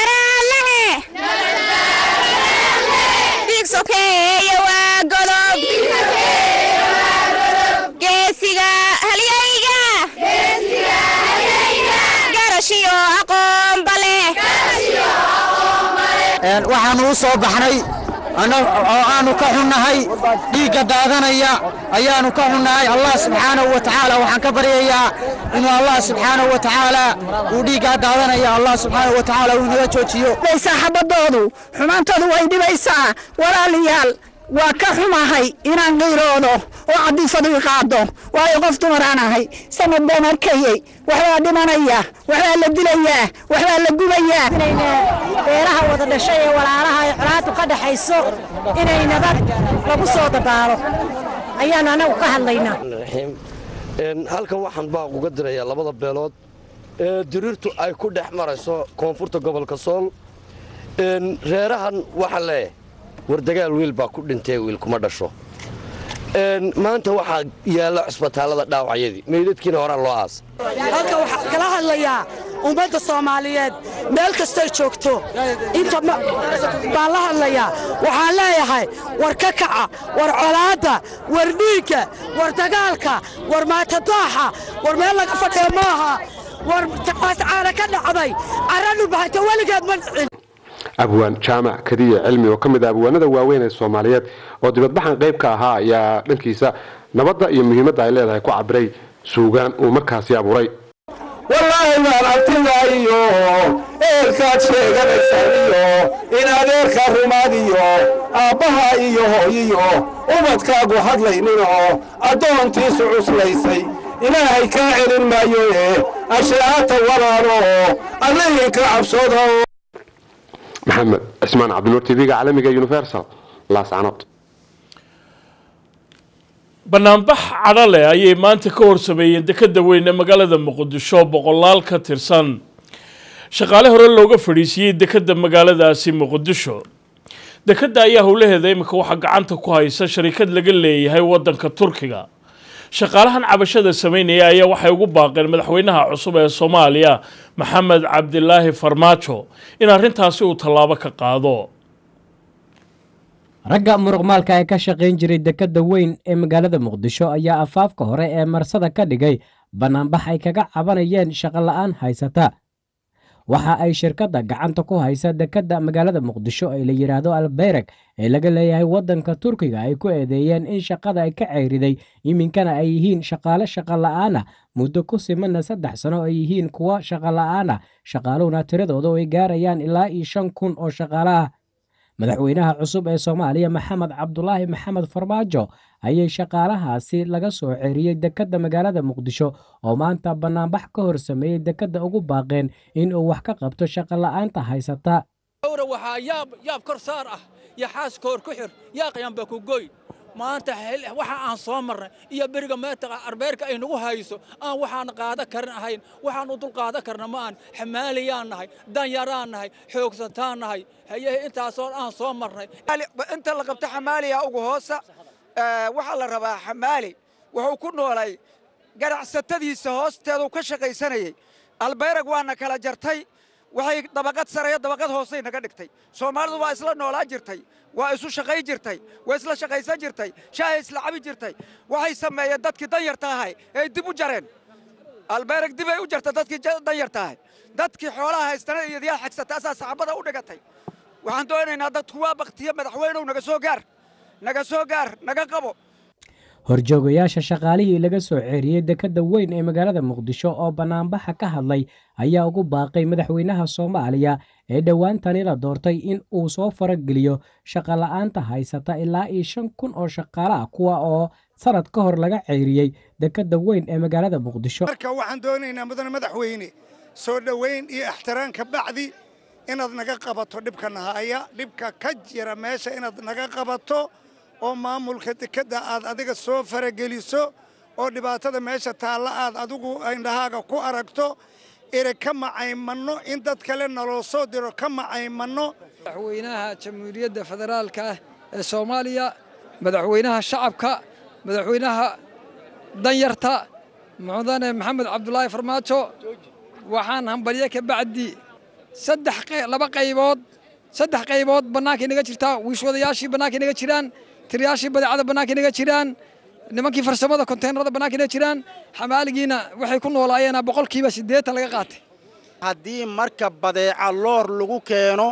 waxaanu u soo baxnay oo aanu ka xunnahay dhiigga daadanaya ayaanu ka xunnahay allah subxaanahu wa tacaala waxaan ka baryayaa inuu allah subxaanahu wa tacaala uu dhiiggaa daadanaya allah subxaanahu wa tacaala uu inaga joojiyo saaxabadoodu xumaantoodu way dhibaysaa walaalayaal waa ka xumahay inaan qiiroodo oo cadiifadu i qaado waayo qof dumaraan ahay sanad baan arkayey waxbaa dhimanaya waxbaa la dilayaa waxbaa la gubayaa beeraha wada dhashay ee walaalaha ay colaadu ka dhaxayso inay nabad lagu soo dabaalo ayaanu anagu ka hadlaynaa halkan waxaan baaq uga dirayaa labada beelood ee diriirtu ay ku dhex marayso koonfurta gobolka sool reerahan waxaa leeyahay war dagaal wiil baa ku dhintay wiil kuma dhasho maanta waxaa yaalla cusbitaallada dhaawacyadii meydadkiina horaa loo aasa halka waxaa kala hadlayaa ummadda soomaaliyeed meel kastay joogto inta baan la hadlayaa waxaan leeyahay war ka kaca war colaadda war dhiigga war dagaalka war maatadooxa war meel laga fadhiya maaha war taas caana ka dhacday carradhu bahanta weligeed ma dhicin abwaan jaamac kadiye cilmi oo ka mid ah abwaanada waaweyn ee soomaaliyeed oo dibadbaxan qayb ka ahaa ayaa dhankiisa nabadda iyo muhiimadda ay leedahay ku cabiray suugaan uu markaasi abuuray wallaahi waan abtigaayo eelkaad sheeganaysaan iyo in adeerka rumaad iyo aabbaha iyo hooyiyo ubadkaagu hadlayninoo addoontiisu cuslaysay ilaahay kaa celin maayo ee ashaata walaalo allihii ka cabsooda maxamed cismaan cabdinuur tv-ga caalamiga universal laascanood banaanbax cadho leh ayay maanta ka horsameeyeen dekada weyn ee magaalada muqdisho boqolaal ka tirsan shaqaale hore looga fadhiisiiyey dekada magaaladaasi muqdisho dekada ayaa howlaheeda iminka waxaa gacanta ku haysa sharikad laga leeyahay wadanka turkiga shaqaalahan cabashada sameynaya ayaa waxay ugu baaqeen madaxweynaha cusub ee soomaaliya maxamed cabdilaahi farmaajo in arrintaasi uu tallaabo ka qaado ragga muruqmaalka ee ka shaqayn jiray dekadda weyn ee magaalada muqdisho ayaa afaafka hore ee marsada ka dhigay bannaanbax ay kaga cabanayeen shaqola'aan haysata waxa ay shirkadda gacanta ku haysa dekadda magaalada muqdisho ee la yidhaahdo albeyreg ee laga leeyahay waddanka turkiga ay ku eedeeyeen in shaqada ay ka ceyriday iminkana ay yihiin shaqaale shaqola'aana muddo ku simanna saddex sano ay yihiin kuwa shaqola'aana shaqaaluhuna tiradooda ay gaarayaan ilaa iyo shan kun oo shaqaale ah madaxweynaha cusub ee soomaaliya maxamed cabdulaahi maxamed farmaajo ayay shaqaalahaasi laga soo ceeriyey dekadda magaalada muqdisho oo maanta bannaanbax ka hor sameeyey dekadda ugu baaqeen in uu wax ka qabto shaqola'aanta haysata hawra waxaa yaab yaab kor saar ah iyo xaas koor ku xir yaa qayanba ku goy maanta waxa aan soo marnay iyo beriga meetaqa arbeerka ay nagu hayso aan waxaan qaada karin ahayn waxaan u dul qaada karna ma aan xamaaliyaan nahay danyaraan nahay xoogsataan nahay hayehe intaasoo aan soo marnay inta la qabto xamaaliya ugu hoosa waxaa la rabaa xamaali wuxuu ku noolay ganacsatadiisa hoosteedu ka shaqaysanayey albeyrag waana kala jartay waxay dabaqad sareeyo dabaqad hoosay naga dhigtay soomaalidu waa isla noolaa jirtay waa isu shaqay jirtay waa isla shaqaysan jirtay shaahay isla cabi jirtay waxay sameeyeen dadkii danyarta ahay ee dib u jareen albeyrag dibay u jarta dadkii danyarta ahay dadkii xoolaha haystana iyo diyaal xagsata asaa saxaabada u dhigatay waxaan doonaynaa dadku waa baktiye madaxweynow naga soo gaar naga soo gaar naga qabo horjoogayaasha shaqaalihii laga soo ceeriyey dekadda weyn ee magaalada muqdisho oo bannaanbaxa ka hadlay ayaa ugu baaqay madaxweynaha soomaaliya ee dhowaantani la doortay in uu soo farageliyo shaqola'aanta haysata ilaa iyo shan kun oo shaqaale ah kuwa oo sanad ka hor laga ceyriyey dekadda weyn ee magaalada muqdisho marka waxaan doonaynaa mudane madaxweyne soo dhoweyn iyo ixtiraan ka bacdi inaad naga qabato dhibkana haya dhibka ka jira meesha inaad naga qabato oo maamulka dekedda aad adiga soo farageliso oo dhibaatada meesha taalla aad adigu indhahaaga ku aragto ere ka macaymanno in dad kale naloo soo diro ka macaymanno madaxweynaha jamhuuriyadda federaalka ah ee soomaaliya madaxweynaha shacabka madaxweynaha danyarta mudane maxamed cabdulaahi farmaajo waxaan hambalye ka bacdi saddex laba qaybood saddex qaybood bannaankay naga jirtaa wiishwadayaashii bannaankay naga jiraan tiriyaashii badeecada bannaankay naga jiraan nimankii farsamada konteenarada bannaankay naga jiraan xamaaligiina waxay ku noolaayeen boqolkiiba siddeetan laga qaatay haddii marka badeeca loor lagu keeno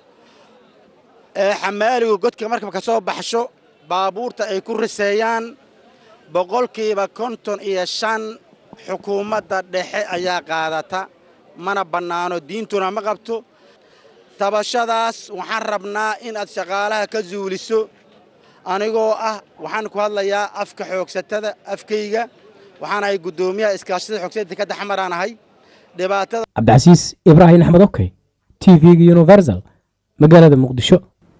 ee xamaaligu godka markab ka soo baxsho baabuurta ay ku riseeyaan boqolkiiba konton iyo shan xukuumadda dhexe ayaa qaadata mana bannaano diintuna ma qabto tabashadaas waxaan rabnaa in aad shaqaalaha ka zuuliso anigoo ah waxaan ku hadlayaa afka xoogsatada afkayga waxaan ahay guddoomiyaha iskaashada xoogsatada dekadda xamaraan ahay dhibaatada cabdicasiis ibraahim axmed okey t v-ga universal magaalada muqdisho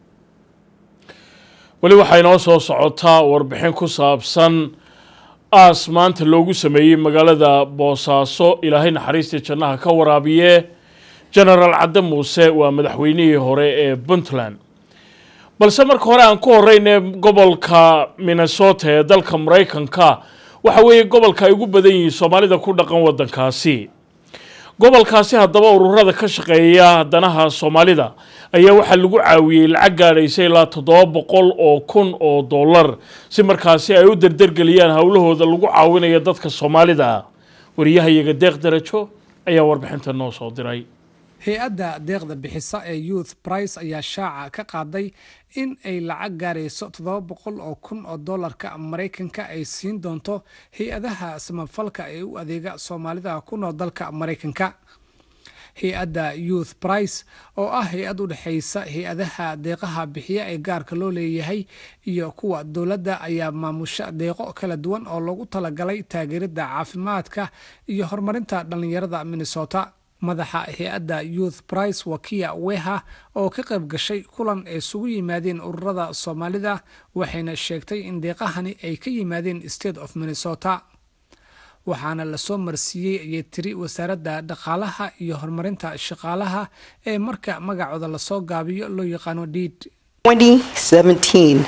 weli waxaa inoo soo socotaa warbixin ku saabsan aas maanta loogu sameeyey magaalada boosaaso ilaahay naxariistii jannaha ka waraabiye genaraal cadde muuse waa madaxweynihii hore ee puntland balse marka hore aan ku horeyne gobolka minnesota ee dalka maraykanka waxa weeye gobolka ay ugu badan yihiin soomaalida ku dhaqan waddankaasi gobolkaasi haddaba ururada ka shaqeeya danaha soomaalida ayaa waxaa lagu caawiyey lacag gaadhaysa ilaa toddoba boqol oo kun oo dollar si markaasi ay u derdergeliyaan howlahooda lagu caawinayo dadka soomaalida wariyahayaga deeq darajo ayaa warbixinta noo soo diray hay-adda deeqda bixisa ee youth price ayaa shaaca ka qaaday in ay lacag gaarayso toddoba boqol oo kun oo dollarka maraykanka ay siin doonto hay-adaha samafalka ee u adeega soomaalida ku nool dalka maraykanka hay-adda youth price oo ah hay-ad u dhexaysa hay-adaha deeqaha bixiya ee gaarka loo leeyahay iyo kuwa dowladda ayaa maamusha deeqo kala duwan oo loogu talagalay taageeridda caafimaadka iyo horumarinta dhallinyarada minnesota madaxa hay-adda youth price wakiya weha oo ka qayb gashay kulan ay isugu yimaadeen ururada soomaalida waxayna sheegtay in deeqahani ay ka yimaadeen state of minnesota waxaana lasoo marsiiyey ayay tiri wasaaradda dhaqaalaha iyo horumarinta shaqaalaha ee marka magacooda lasoo gaabiyo loo yaqaano dhiid 2017,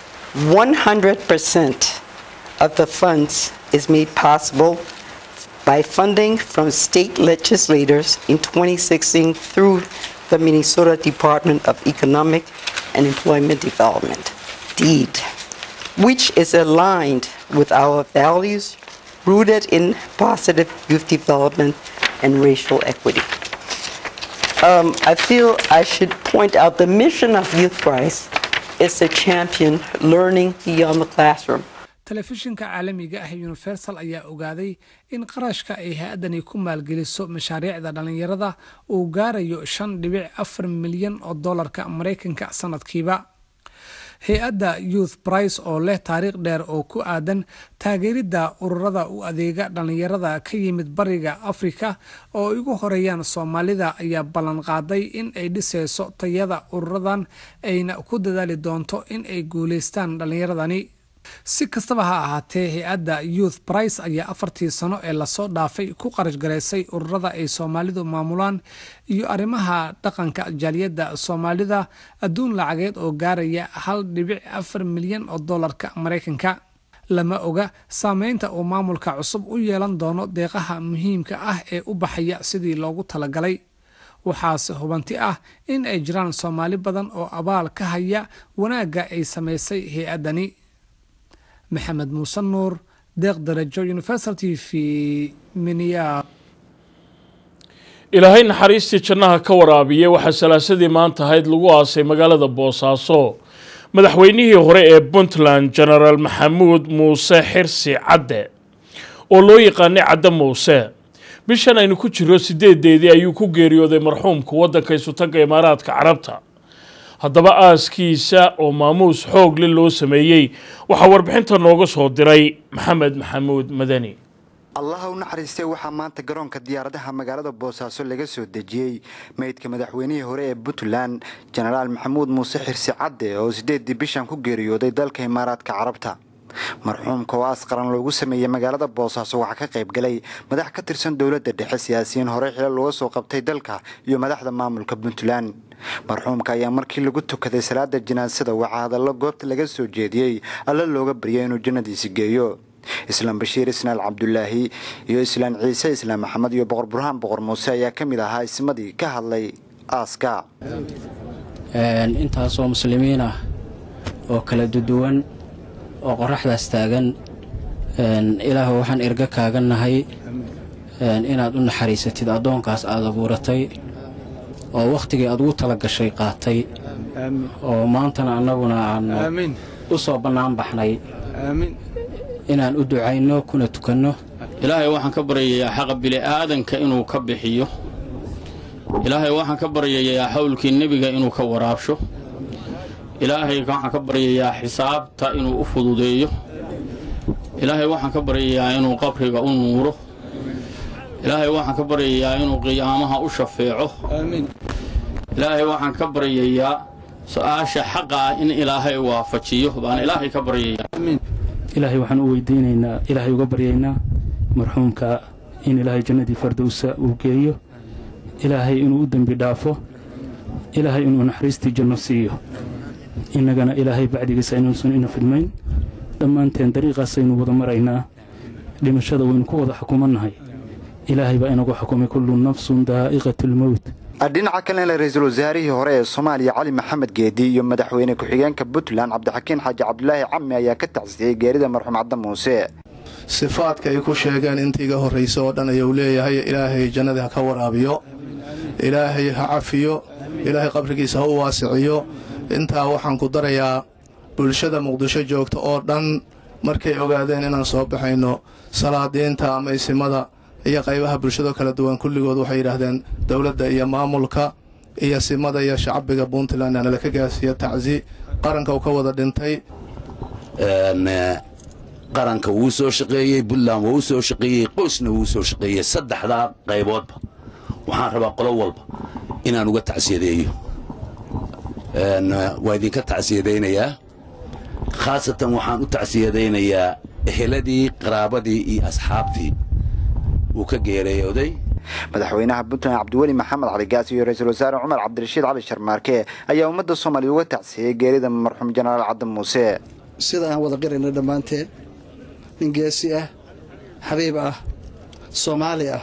100% of the funds is made possible by funding from state legislators in 2016 through the Minnesota Department of Economic and Employment Development, DEED, which is aligned with our values rooted in positive youth development and racial equity. Um, I feel I should point out the mission of Youth Price is to champion learning beyond the classroom. telefishinka caalamiga ah universal ayaa ogaaday in qarashka ay hay-addani ku maalgeliso mashaariicda dhallinyarada uu gaarayo shan dhibic afar milyan oo dollarka maraykanka sanadkiiba hay-adda youth price oo leh taariikh dheer oo ku aadan taageeridda ururada u adeega dhallinyarada ka yimid bariga afrika oo ay ugu horeeyaan soomaalida ayaa ballan qaaday in ay dhisayso tayada ururadan ayna ku dadaali doonto in ay guulaystaan dhallinyaradani si kastaba ha ahaatee hay-adda youth price ayaa afartii sano ee lasoo dhaafay ku qarash garaysay ururada ay soomaalidu maamulaan iyo arrimaha dhaqanka jaaliyadda soomaalida adduun lacageed oo gaaraya hal dhibic afar milyan oo dollarka maraykanka lama oga saameynta uu maamulka cusub u yeelan doono deeqaha muhiimka ah ee u baxaya sidii loogu talagalay waxaase hubanti ah in ay jiraan soomaali badan oo abaal ka haya wanaagga ay samaysay hay-addani maxamed muuse nuur deeq darajo universal t v minya ilaahay naxariistii jannaha ka waraabiyey waxaa salaasadii maanta ahayd lagu aasay magaalada boosaaso madaxweynihii hore ee puntland genaraal maxamuud muuse xirsi cadde oo loo yaqaanay cadde muuse bishan aynu ku jiro sideedeedii ayuu ku geeriyooday marxuumka waddanka isutagga imaaraadka carabta haddaba aaskiisa oo maamuus xoogle loo sameeyey waxaa warbixinta nooga soo diray maxamed maxamuud madani allaha u naxariistay waxaa maanta garoonka diyaaradaha magaalada boosaaso laga soo dejiyey meydka madaxweynihii hore ee puntland jenaraal maxamuud muuse xirsi cadde oo sideedii bishan ku geeriyooday dalka imaaraadka carabta marxuumka oo aas qaran loogu sameeyey magaalada boosaaso waxaa ka qayb galay madax ka tirsan dowladda dhexe siyaasiyiin hore xilal looga soo qabtay dalka iyo madaxda maamulka puntland marxuumka ayaa markii lagu tukaday salaada janaasada waxaa hadallo goobta laga soo jeediyey alla looga baryay inuu jannadiisi geeyo islaam bashiir isnaal cabdulaahi iyo islaan ciise islaam maxamed iyo boqor burhaan boqor muuse ayaa ka mid ahaa ismadii ka hadlay aaska intaasoo muslimiin ah oo kala duduwan oo qoraxdaas taagan ilaah waxaan erga kaaga nahay inaad u naxariisatid addoonkaas aad abuuratay oo wakhtigii aad ugu tala gashay qaatay oo maantana annaguna aan u soo bannaan baxnay inaan u ducayno kuna tukanno ilaahay waxaan ka baryayaa xaqa bili'aadanka inuu ka bixiyo ilaahay waxaan ka baryayaa xawlkii nebiga inuu ka waraabsho ilaahay waxaan ka baryayaa xisaabta inuu u fududeeyo ilaahay waxaan ka baryayaa inuu qabriga u nuuro ilaahay waxaan ka baryayaa inuu qiyaamaha u shafeeco ilaahay waxaan ka baryayaa su-aasha xaqa ah in ilaahay waafajiyo baan ilaahay ka baryayaa ilaahay waxaan u weydiinaynaa ilaahay uga baryaynaa marxuumka in ilaahay jannadii fardowsa uu geeyo ilaahay inuu u dembi dhaafo ilaahay inuu naxariistii janno siiyo innagana ilaahay bacdigiisa inuusan ina fidmayn dhammaanteen dariiqaasaynu wada maraynaa dhimashada waynu ku wada xukumannahay ilaahay baa inagu xukumay kullu nafsun daa'iqatu lmowt dhinaca kalena ra-iisul wasaarihii hore ee soomaaliya cali maxamed geedi iyo madaxweyne ku-xigeenka puntland cabdixakiin xaaji cabdulaahi cami ayaa ka tacsiyey geerida marxuum cadde muuse sifaadka ay ku sheegeen intii iga horraysa oo dhan ayuu leeyahay ilaahay jannadii ha ka waraabiyo ilaahay ha cafiyo ilaahay qabrigiisa ha u waasiciyo intaa waxaan ku darayaa bulshada muqdisho joogta oo dhan markay ogaadeen inaan soo baxayno salaadiinta ama isimada iyo qaybaha bulshado kala duwan kulligood waxay yidhaahdeen dowladda iyo maamulka iyo simada iyo shacbiga puntland aanala ka gaarsiiya tacsi qaranka uu ka wada dhintay qaranka wuu soo shaqeeyey puntland waa u soo shaqeeyey qoysna wuu soo shaqeeyey saddexdaa qayboodba waxaan rabaa qolo walba inaan uga tacsiyadeeyo waa idinka tacsiyadaynayaa khaasatan waxaan u tacsiyadaynayaa eheladii qaraabadii iyo asxaabtii uu ka geeriyooday madaxweynaha puntland cabdiweli maxamed cali gaas iyo ra-iisul wasaare cumar cabdirashiid cali sharmaarke ayaa ummadda soomaaliya uga tacsiyey geerida marxuum jenaraal cadde muuse sida aan wada qirayna dhammaanteen nin geesi ah xabiib ah soomaali ah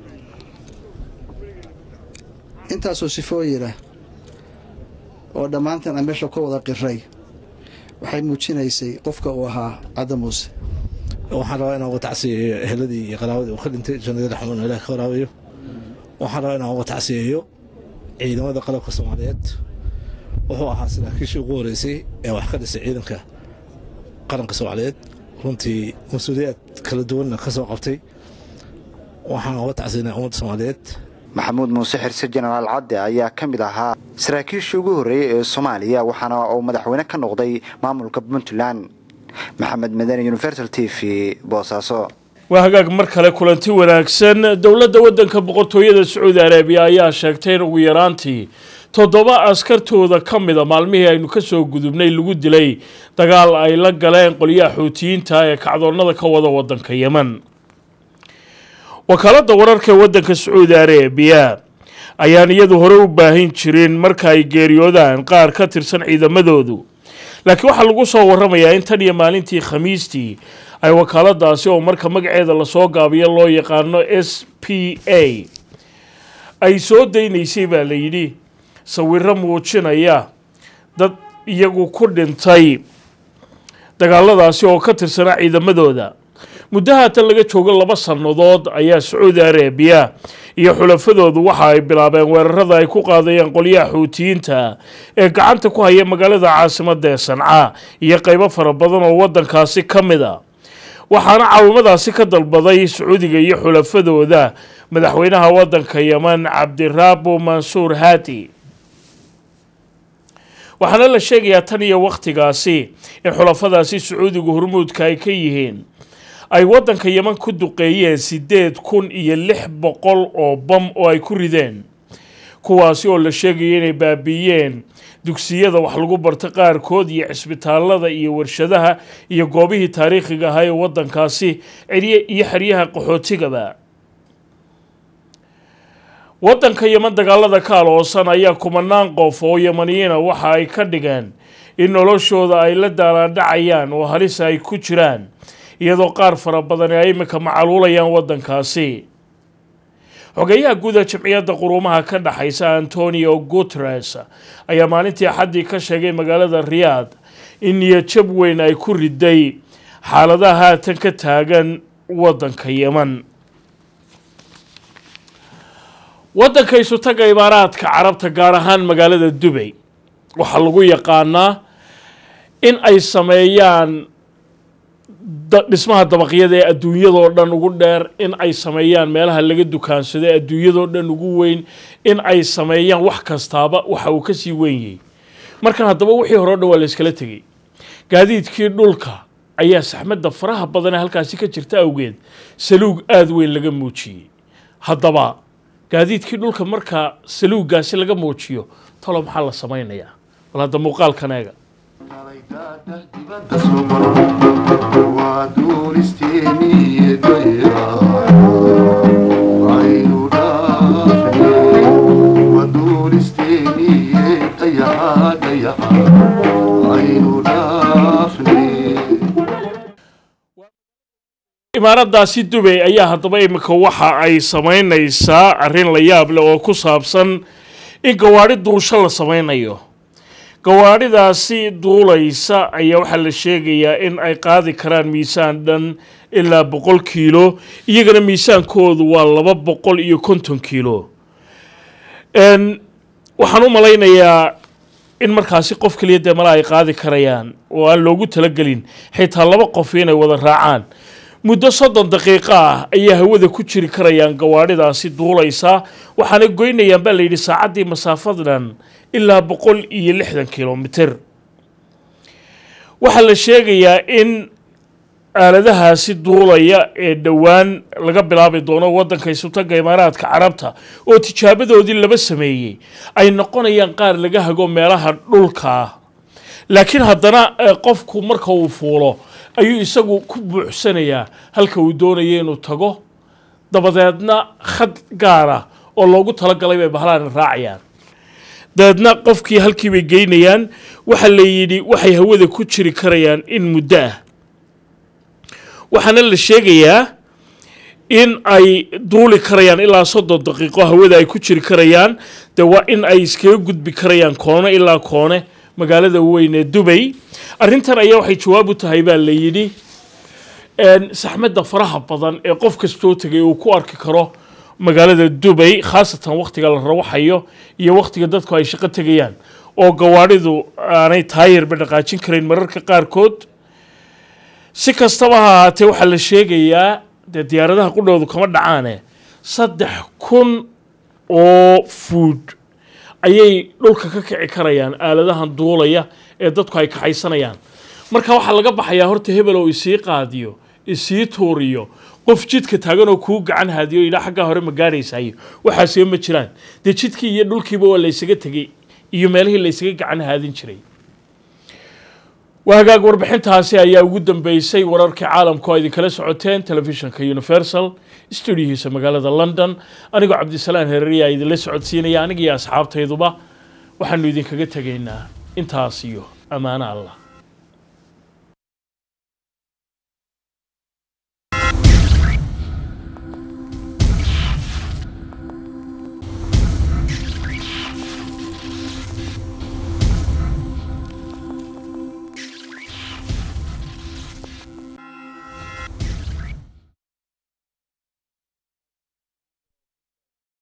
intaasoo sifooyin ah oo dhammaanteen aan meesha ka wada qiray waxay muujinaysay qofka uu ahaa cadde muuse waxaan rabaa inaan uga tacsiyeeyo eheladii iyo qaraabadii uu ka dhintay jannadii raxmuun ilaah ka waraabayo waxaan rabaa inaan uga tacsiyeeyo ciidamada qalabka soomaaliyeed wuxuu ahaa saraakiishii ugu horeysay ee wax ka dhisay ciidanka qaranka soomaaliyeed runtii mas-uuliyaad kala duwanna ka soo qabtay waxaan uga tacsiyanaa ummadda soomaaliyeed maxamuud muuse xirse jenaraal cadde ayaa ka mid ahaa saraakiishii ugu horreeyey ee soomaaliya waxaana uu madaxweyne ka noqday maamulka puntland maxamed madani universal t v boosaaso waa hagaag mar kale kulanti wanaagsan dowladda waddanka boqortooyada sacuudi arabiya ayaa sheegtay in ugu yaraantii toddoba askartooda ka mida maalmihii aynu ka soo gudubnay lagu dilay dagaal ay la galeen qolyaha xuutiyiinta ee kacdoonnada ka wada waddanka yemen wakaaladda wararka ee waddanka sacuudi arabiya ayaan iyadu hore u baahin jirin marka ay geeriyoodaan qaar ka tirsan ciidamadoodu laakiin waxaa lagu soo waramayaa in tan iyo maalintii khamiistii ay wakaaladaasi oo marka magaceeda lasoo gaabiyo loo yaqaano s p a ay soo daynaysay baa la yidhi sawiro muujinaya dad iyagu ku dhintay dagaaladaasi oo ka tirsanaa ciidamadooda muddo haatan laga joogo laba sannadood ayaa sacuudi arabiya iyo xulafadoodu waxa ay bilaabeen weerarada ay ku qaadayeen qolyaha xuutiyiinta ee gacanta ku haya magaalada caasimadda ee sanca iyo qaybo fara badan oo waddankaasi ka mid a waxaana caawimadaasi ka dalbaday sacuudiga iyo xulafadooda madaxweynaha waddanka yeman cabdirabo mansuur haati waxaana la sheegayaa tan iyo wakhtigaasi in xulafadaasi sacuudiga hormuudka ay ka yihiin ay waddanka yeman ku duqeeyeen siddeed kun iyo lix boqol oo bam oo ay ku rideen kuwaasi oo la sheegaya inay baabiiyeen dugsiyada wax lagu barta qaarkood iyo cisbitaalada iyo warshadaha iyo goobihii taariikhiga ahaa ee waddankaasi cirye iyo xeryaha qaxootigaba waddanka yeman dagaalada ka aloosan ayaa kumanaan qof oo yemaniyiina waxa ay ka dhigeen in noloshooda ay la daalaandhacayaan oo halisa ay ku jiraan iyadoo qaar fara badan ay iminka macaluulayaan waddankaasi xogeyaha guuda jamciyadda quruumaha ka dhexaysa antonio guteres ayaa maalintii axaddii ka sheegay magaalada riyaad in niyadjab weyn ay ku riday xaaladaha haatan ka taagan waddanka yeman waddanka isutaga imaaraadka carabta gaar ahaan magaalada dubay waxaa lagu yaqaanaa in ay sameeyaan dhismaha dabaqyada ee adduunyadoo dhan ugu dheer in ay sameeyaan meelaha laga dukaansado ee adduunyadoo dhan ugu weyn in ay sameeyaan wax kastaaba waxa uu kasii wenyay markan haddaba wixii hore o dhan waa la yskala tegey gaadiidkii dhulka ayaa saxmadda faraha badan ee halkaasi ka jirta awgeed saluug aada weyn laga muujiyey haddaba gaadiidkii dhulka markaa saluuggaasi laga muujiyo talo maxaa la samaynayaa bal hadda muuqaalkan eega imaaradaasi dubay ayaa haddaba imika waxa ay samaynaysaa arrin la yaab leh oo ku saabsan in gawaadhi duusho la samaynayo gawaadhidaasi duulaysa ayaa waxaa la sheegayaa in ay qaadi karaan miisaan dhan ilaa boqol kiilo iyagana miisaankoodu waa laba boqol iyo konton kiilo Een, waxaan u malaynayaa in markaasi qof keliya dee mala ay qaadi karayaan oo aan loogu talagelin xitaa laba qof inay wada raacaan muddo soddon daqiiqo ah ayaa hawada ku jiri karayaan gawaadhidaasi duulaysa waxaana goynayaan baa layidhi saacaddii masaafadan ilaa boqol iyo lixdan kilomitir waxaa la sheegayaa in aaladahaasi duulaya ee dhowaan laga bilaabi doono waddanka isutaga imaaraadka carabta oo tijaabadoodii laba sameeyey ay noqonayaan qaar laga hago meelaha dhulka ah laakiin haddana eh, qofku marka uu fuulo ayuu isagu ku buuxsanayaa halka uu doonayo inuu tago dabadeedna khad gaara oo loogu talagalay bay bahlaan raacayaan dabeedna qofkii halkii bay geynayaan waxaa la yidhi waxay hawada ku jiri karayaan in muddo ah waxaana la sheegayaa in ay duuli karayaan ilaa soddon daqiiqo hawada ay ku jiri karayaan de waa in ay iskaga gudbi karayaan koone ilaa koone magaalada weyn ee dubay arrintan ayaa waxay jawaab u tahay baa la yidhi een, saxmadda faraha badan ee qof kastoo tegay uu ku arki karo magaalada dubay khaasatan wakhtiga la rawaxayo iyo wakhtiga dadku ay shaqo tegayaan oo gawaadhidu aanay taayirba dhaqaajin karayn mararka qaarkood si kastaba ha ahaatee waxaa la sheegayaa dee diyaaradaha qudhoodu kama dhacaane saddex kun oo fuud ayay dhulka ka kici karayaan aaladahan duulaya ee dadku ay kaxaysanayaan marka waxaa laga baxayaa horta hebel oo isii qaadiyo isii tuuriyo qof jidka taagan oo kuu gacan haadiyo ilaa xaggaa hore ma gaadhaysayo waxaasee ma jiraan dee jidkii iyo dhulkiiba waa laysaga tegey iyo meelihii laysaga gacan haadin jiray waa hagaag warbixintaasi ayaa ugu dambeysay wararkii caalamka oo idinkala socoteen telefishinka universal stuudiyihiisa magaalada london anigoo cabdisalaan hereriya idinla socodsiinaya aniga iyo asxaabtayduba waxaanu idinkaga tegaynaa intaas iyo ammaano allah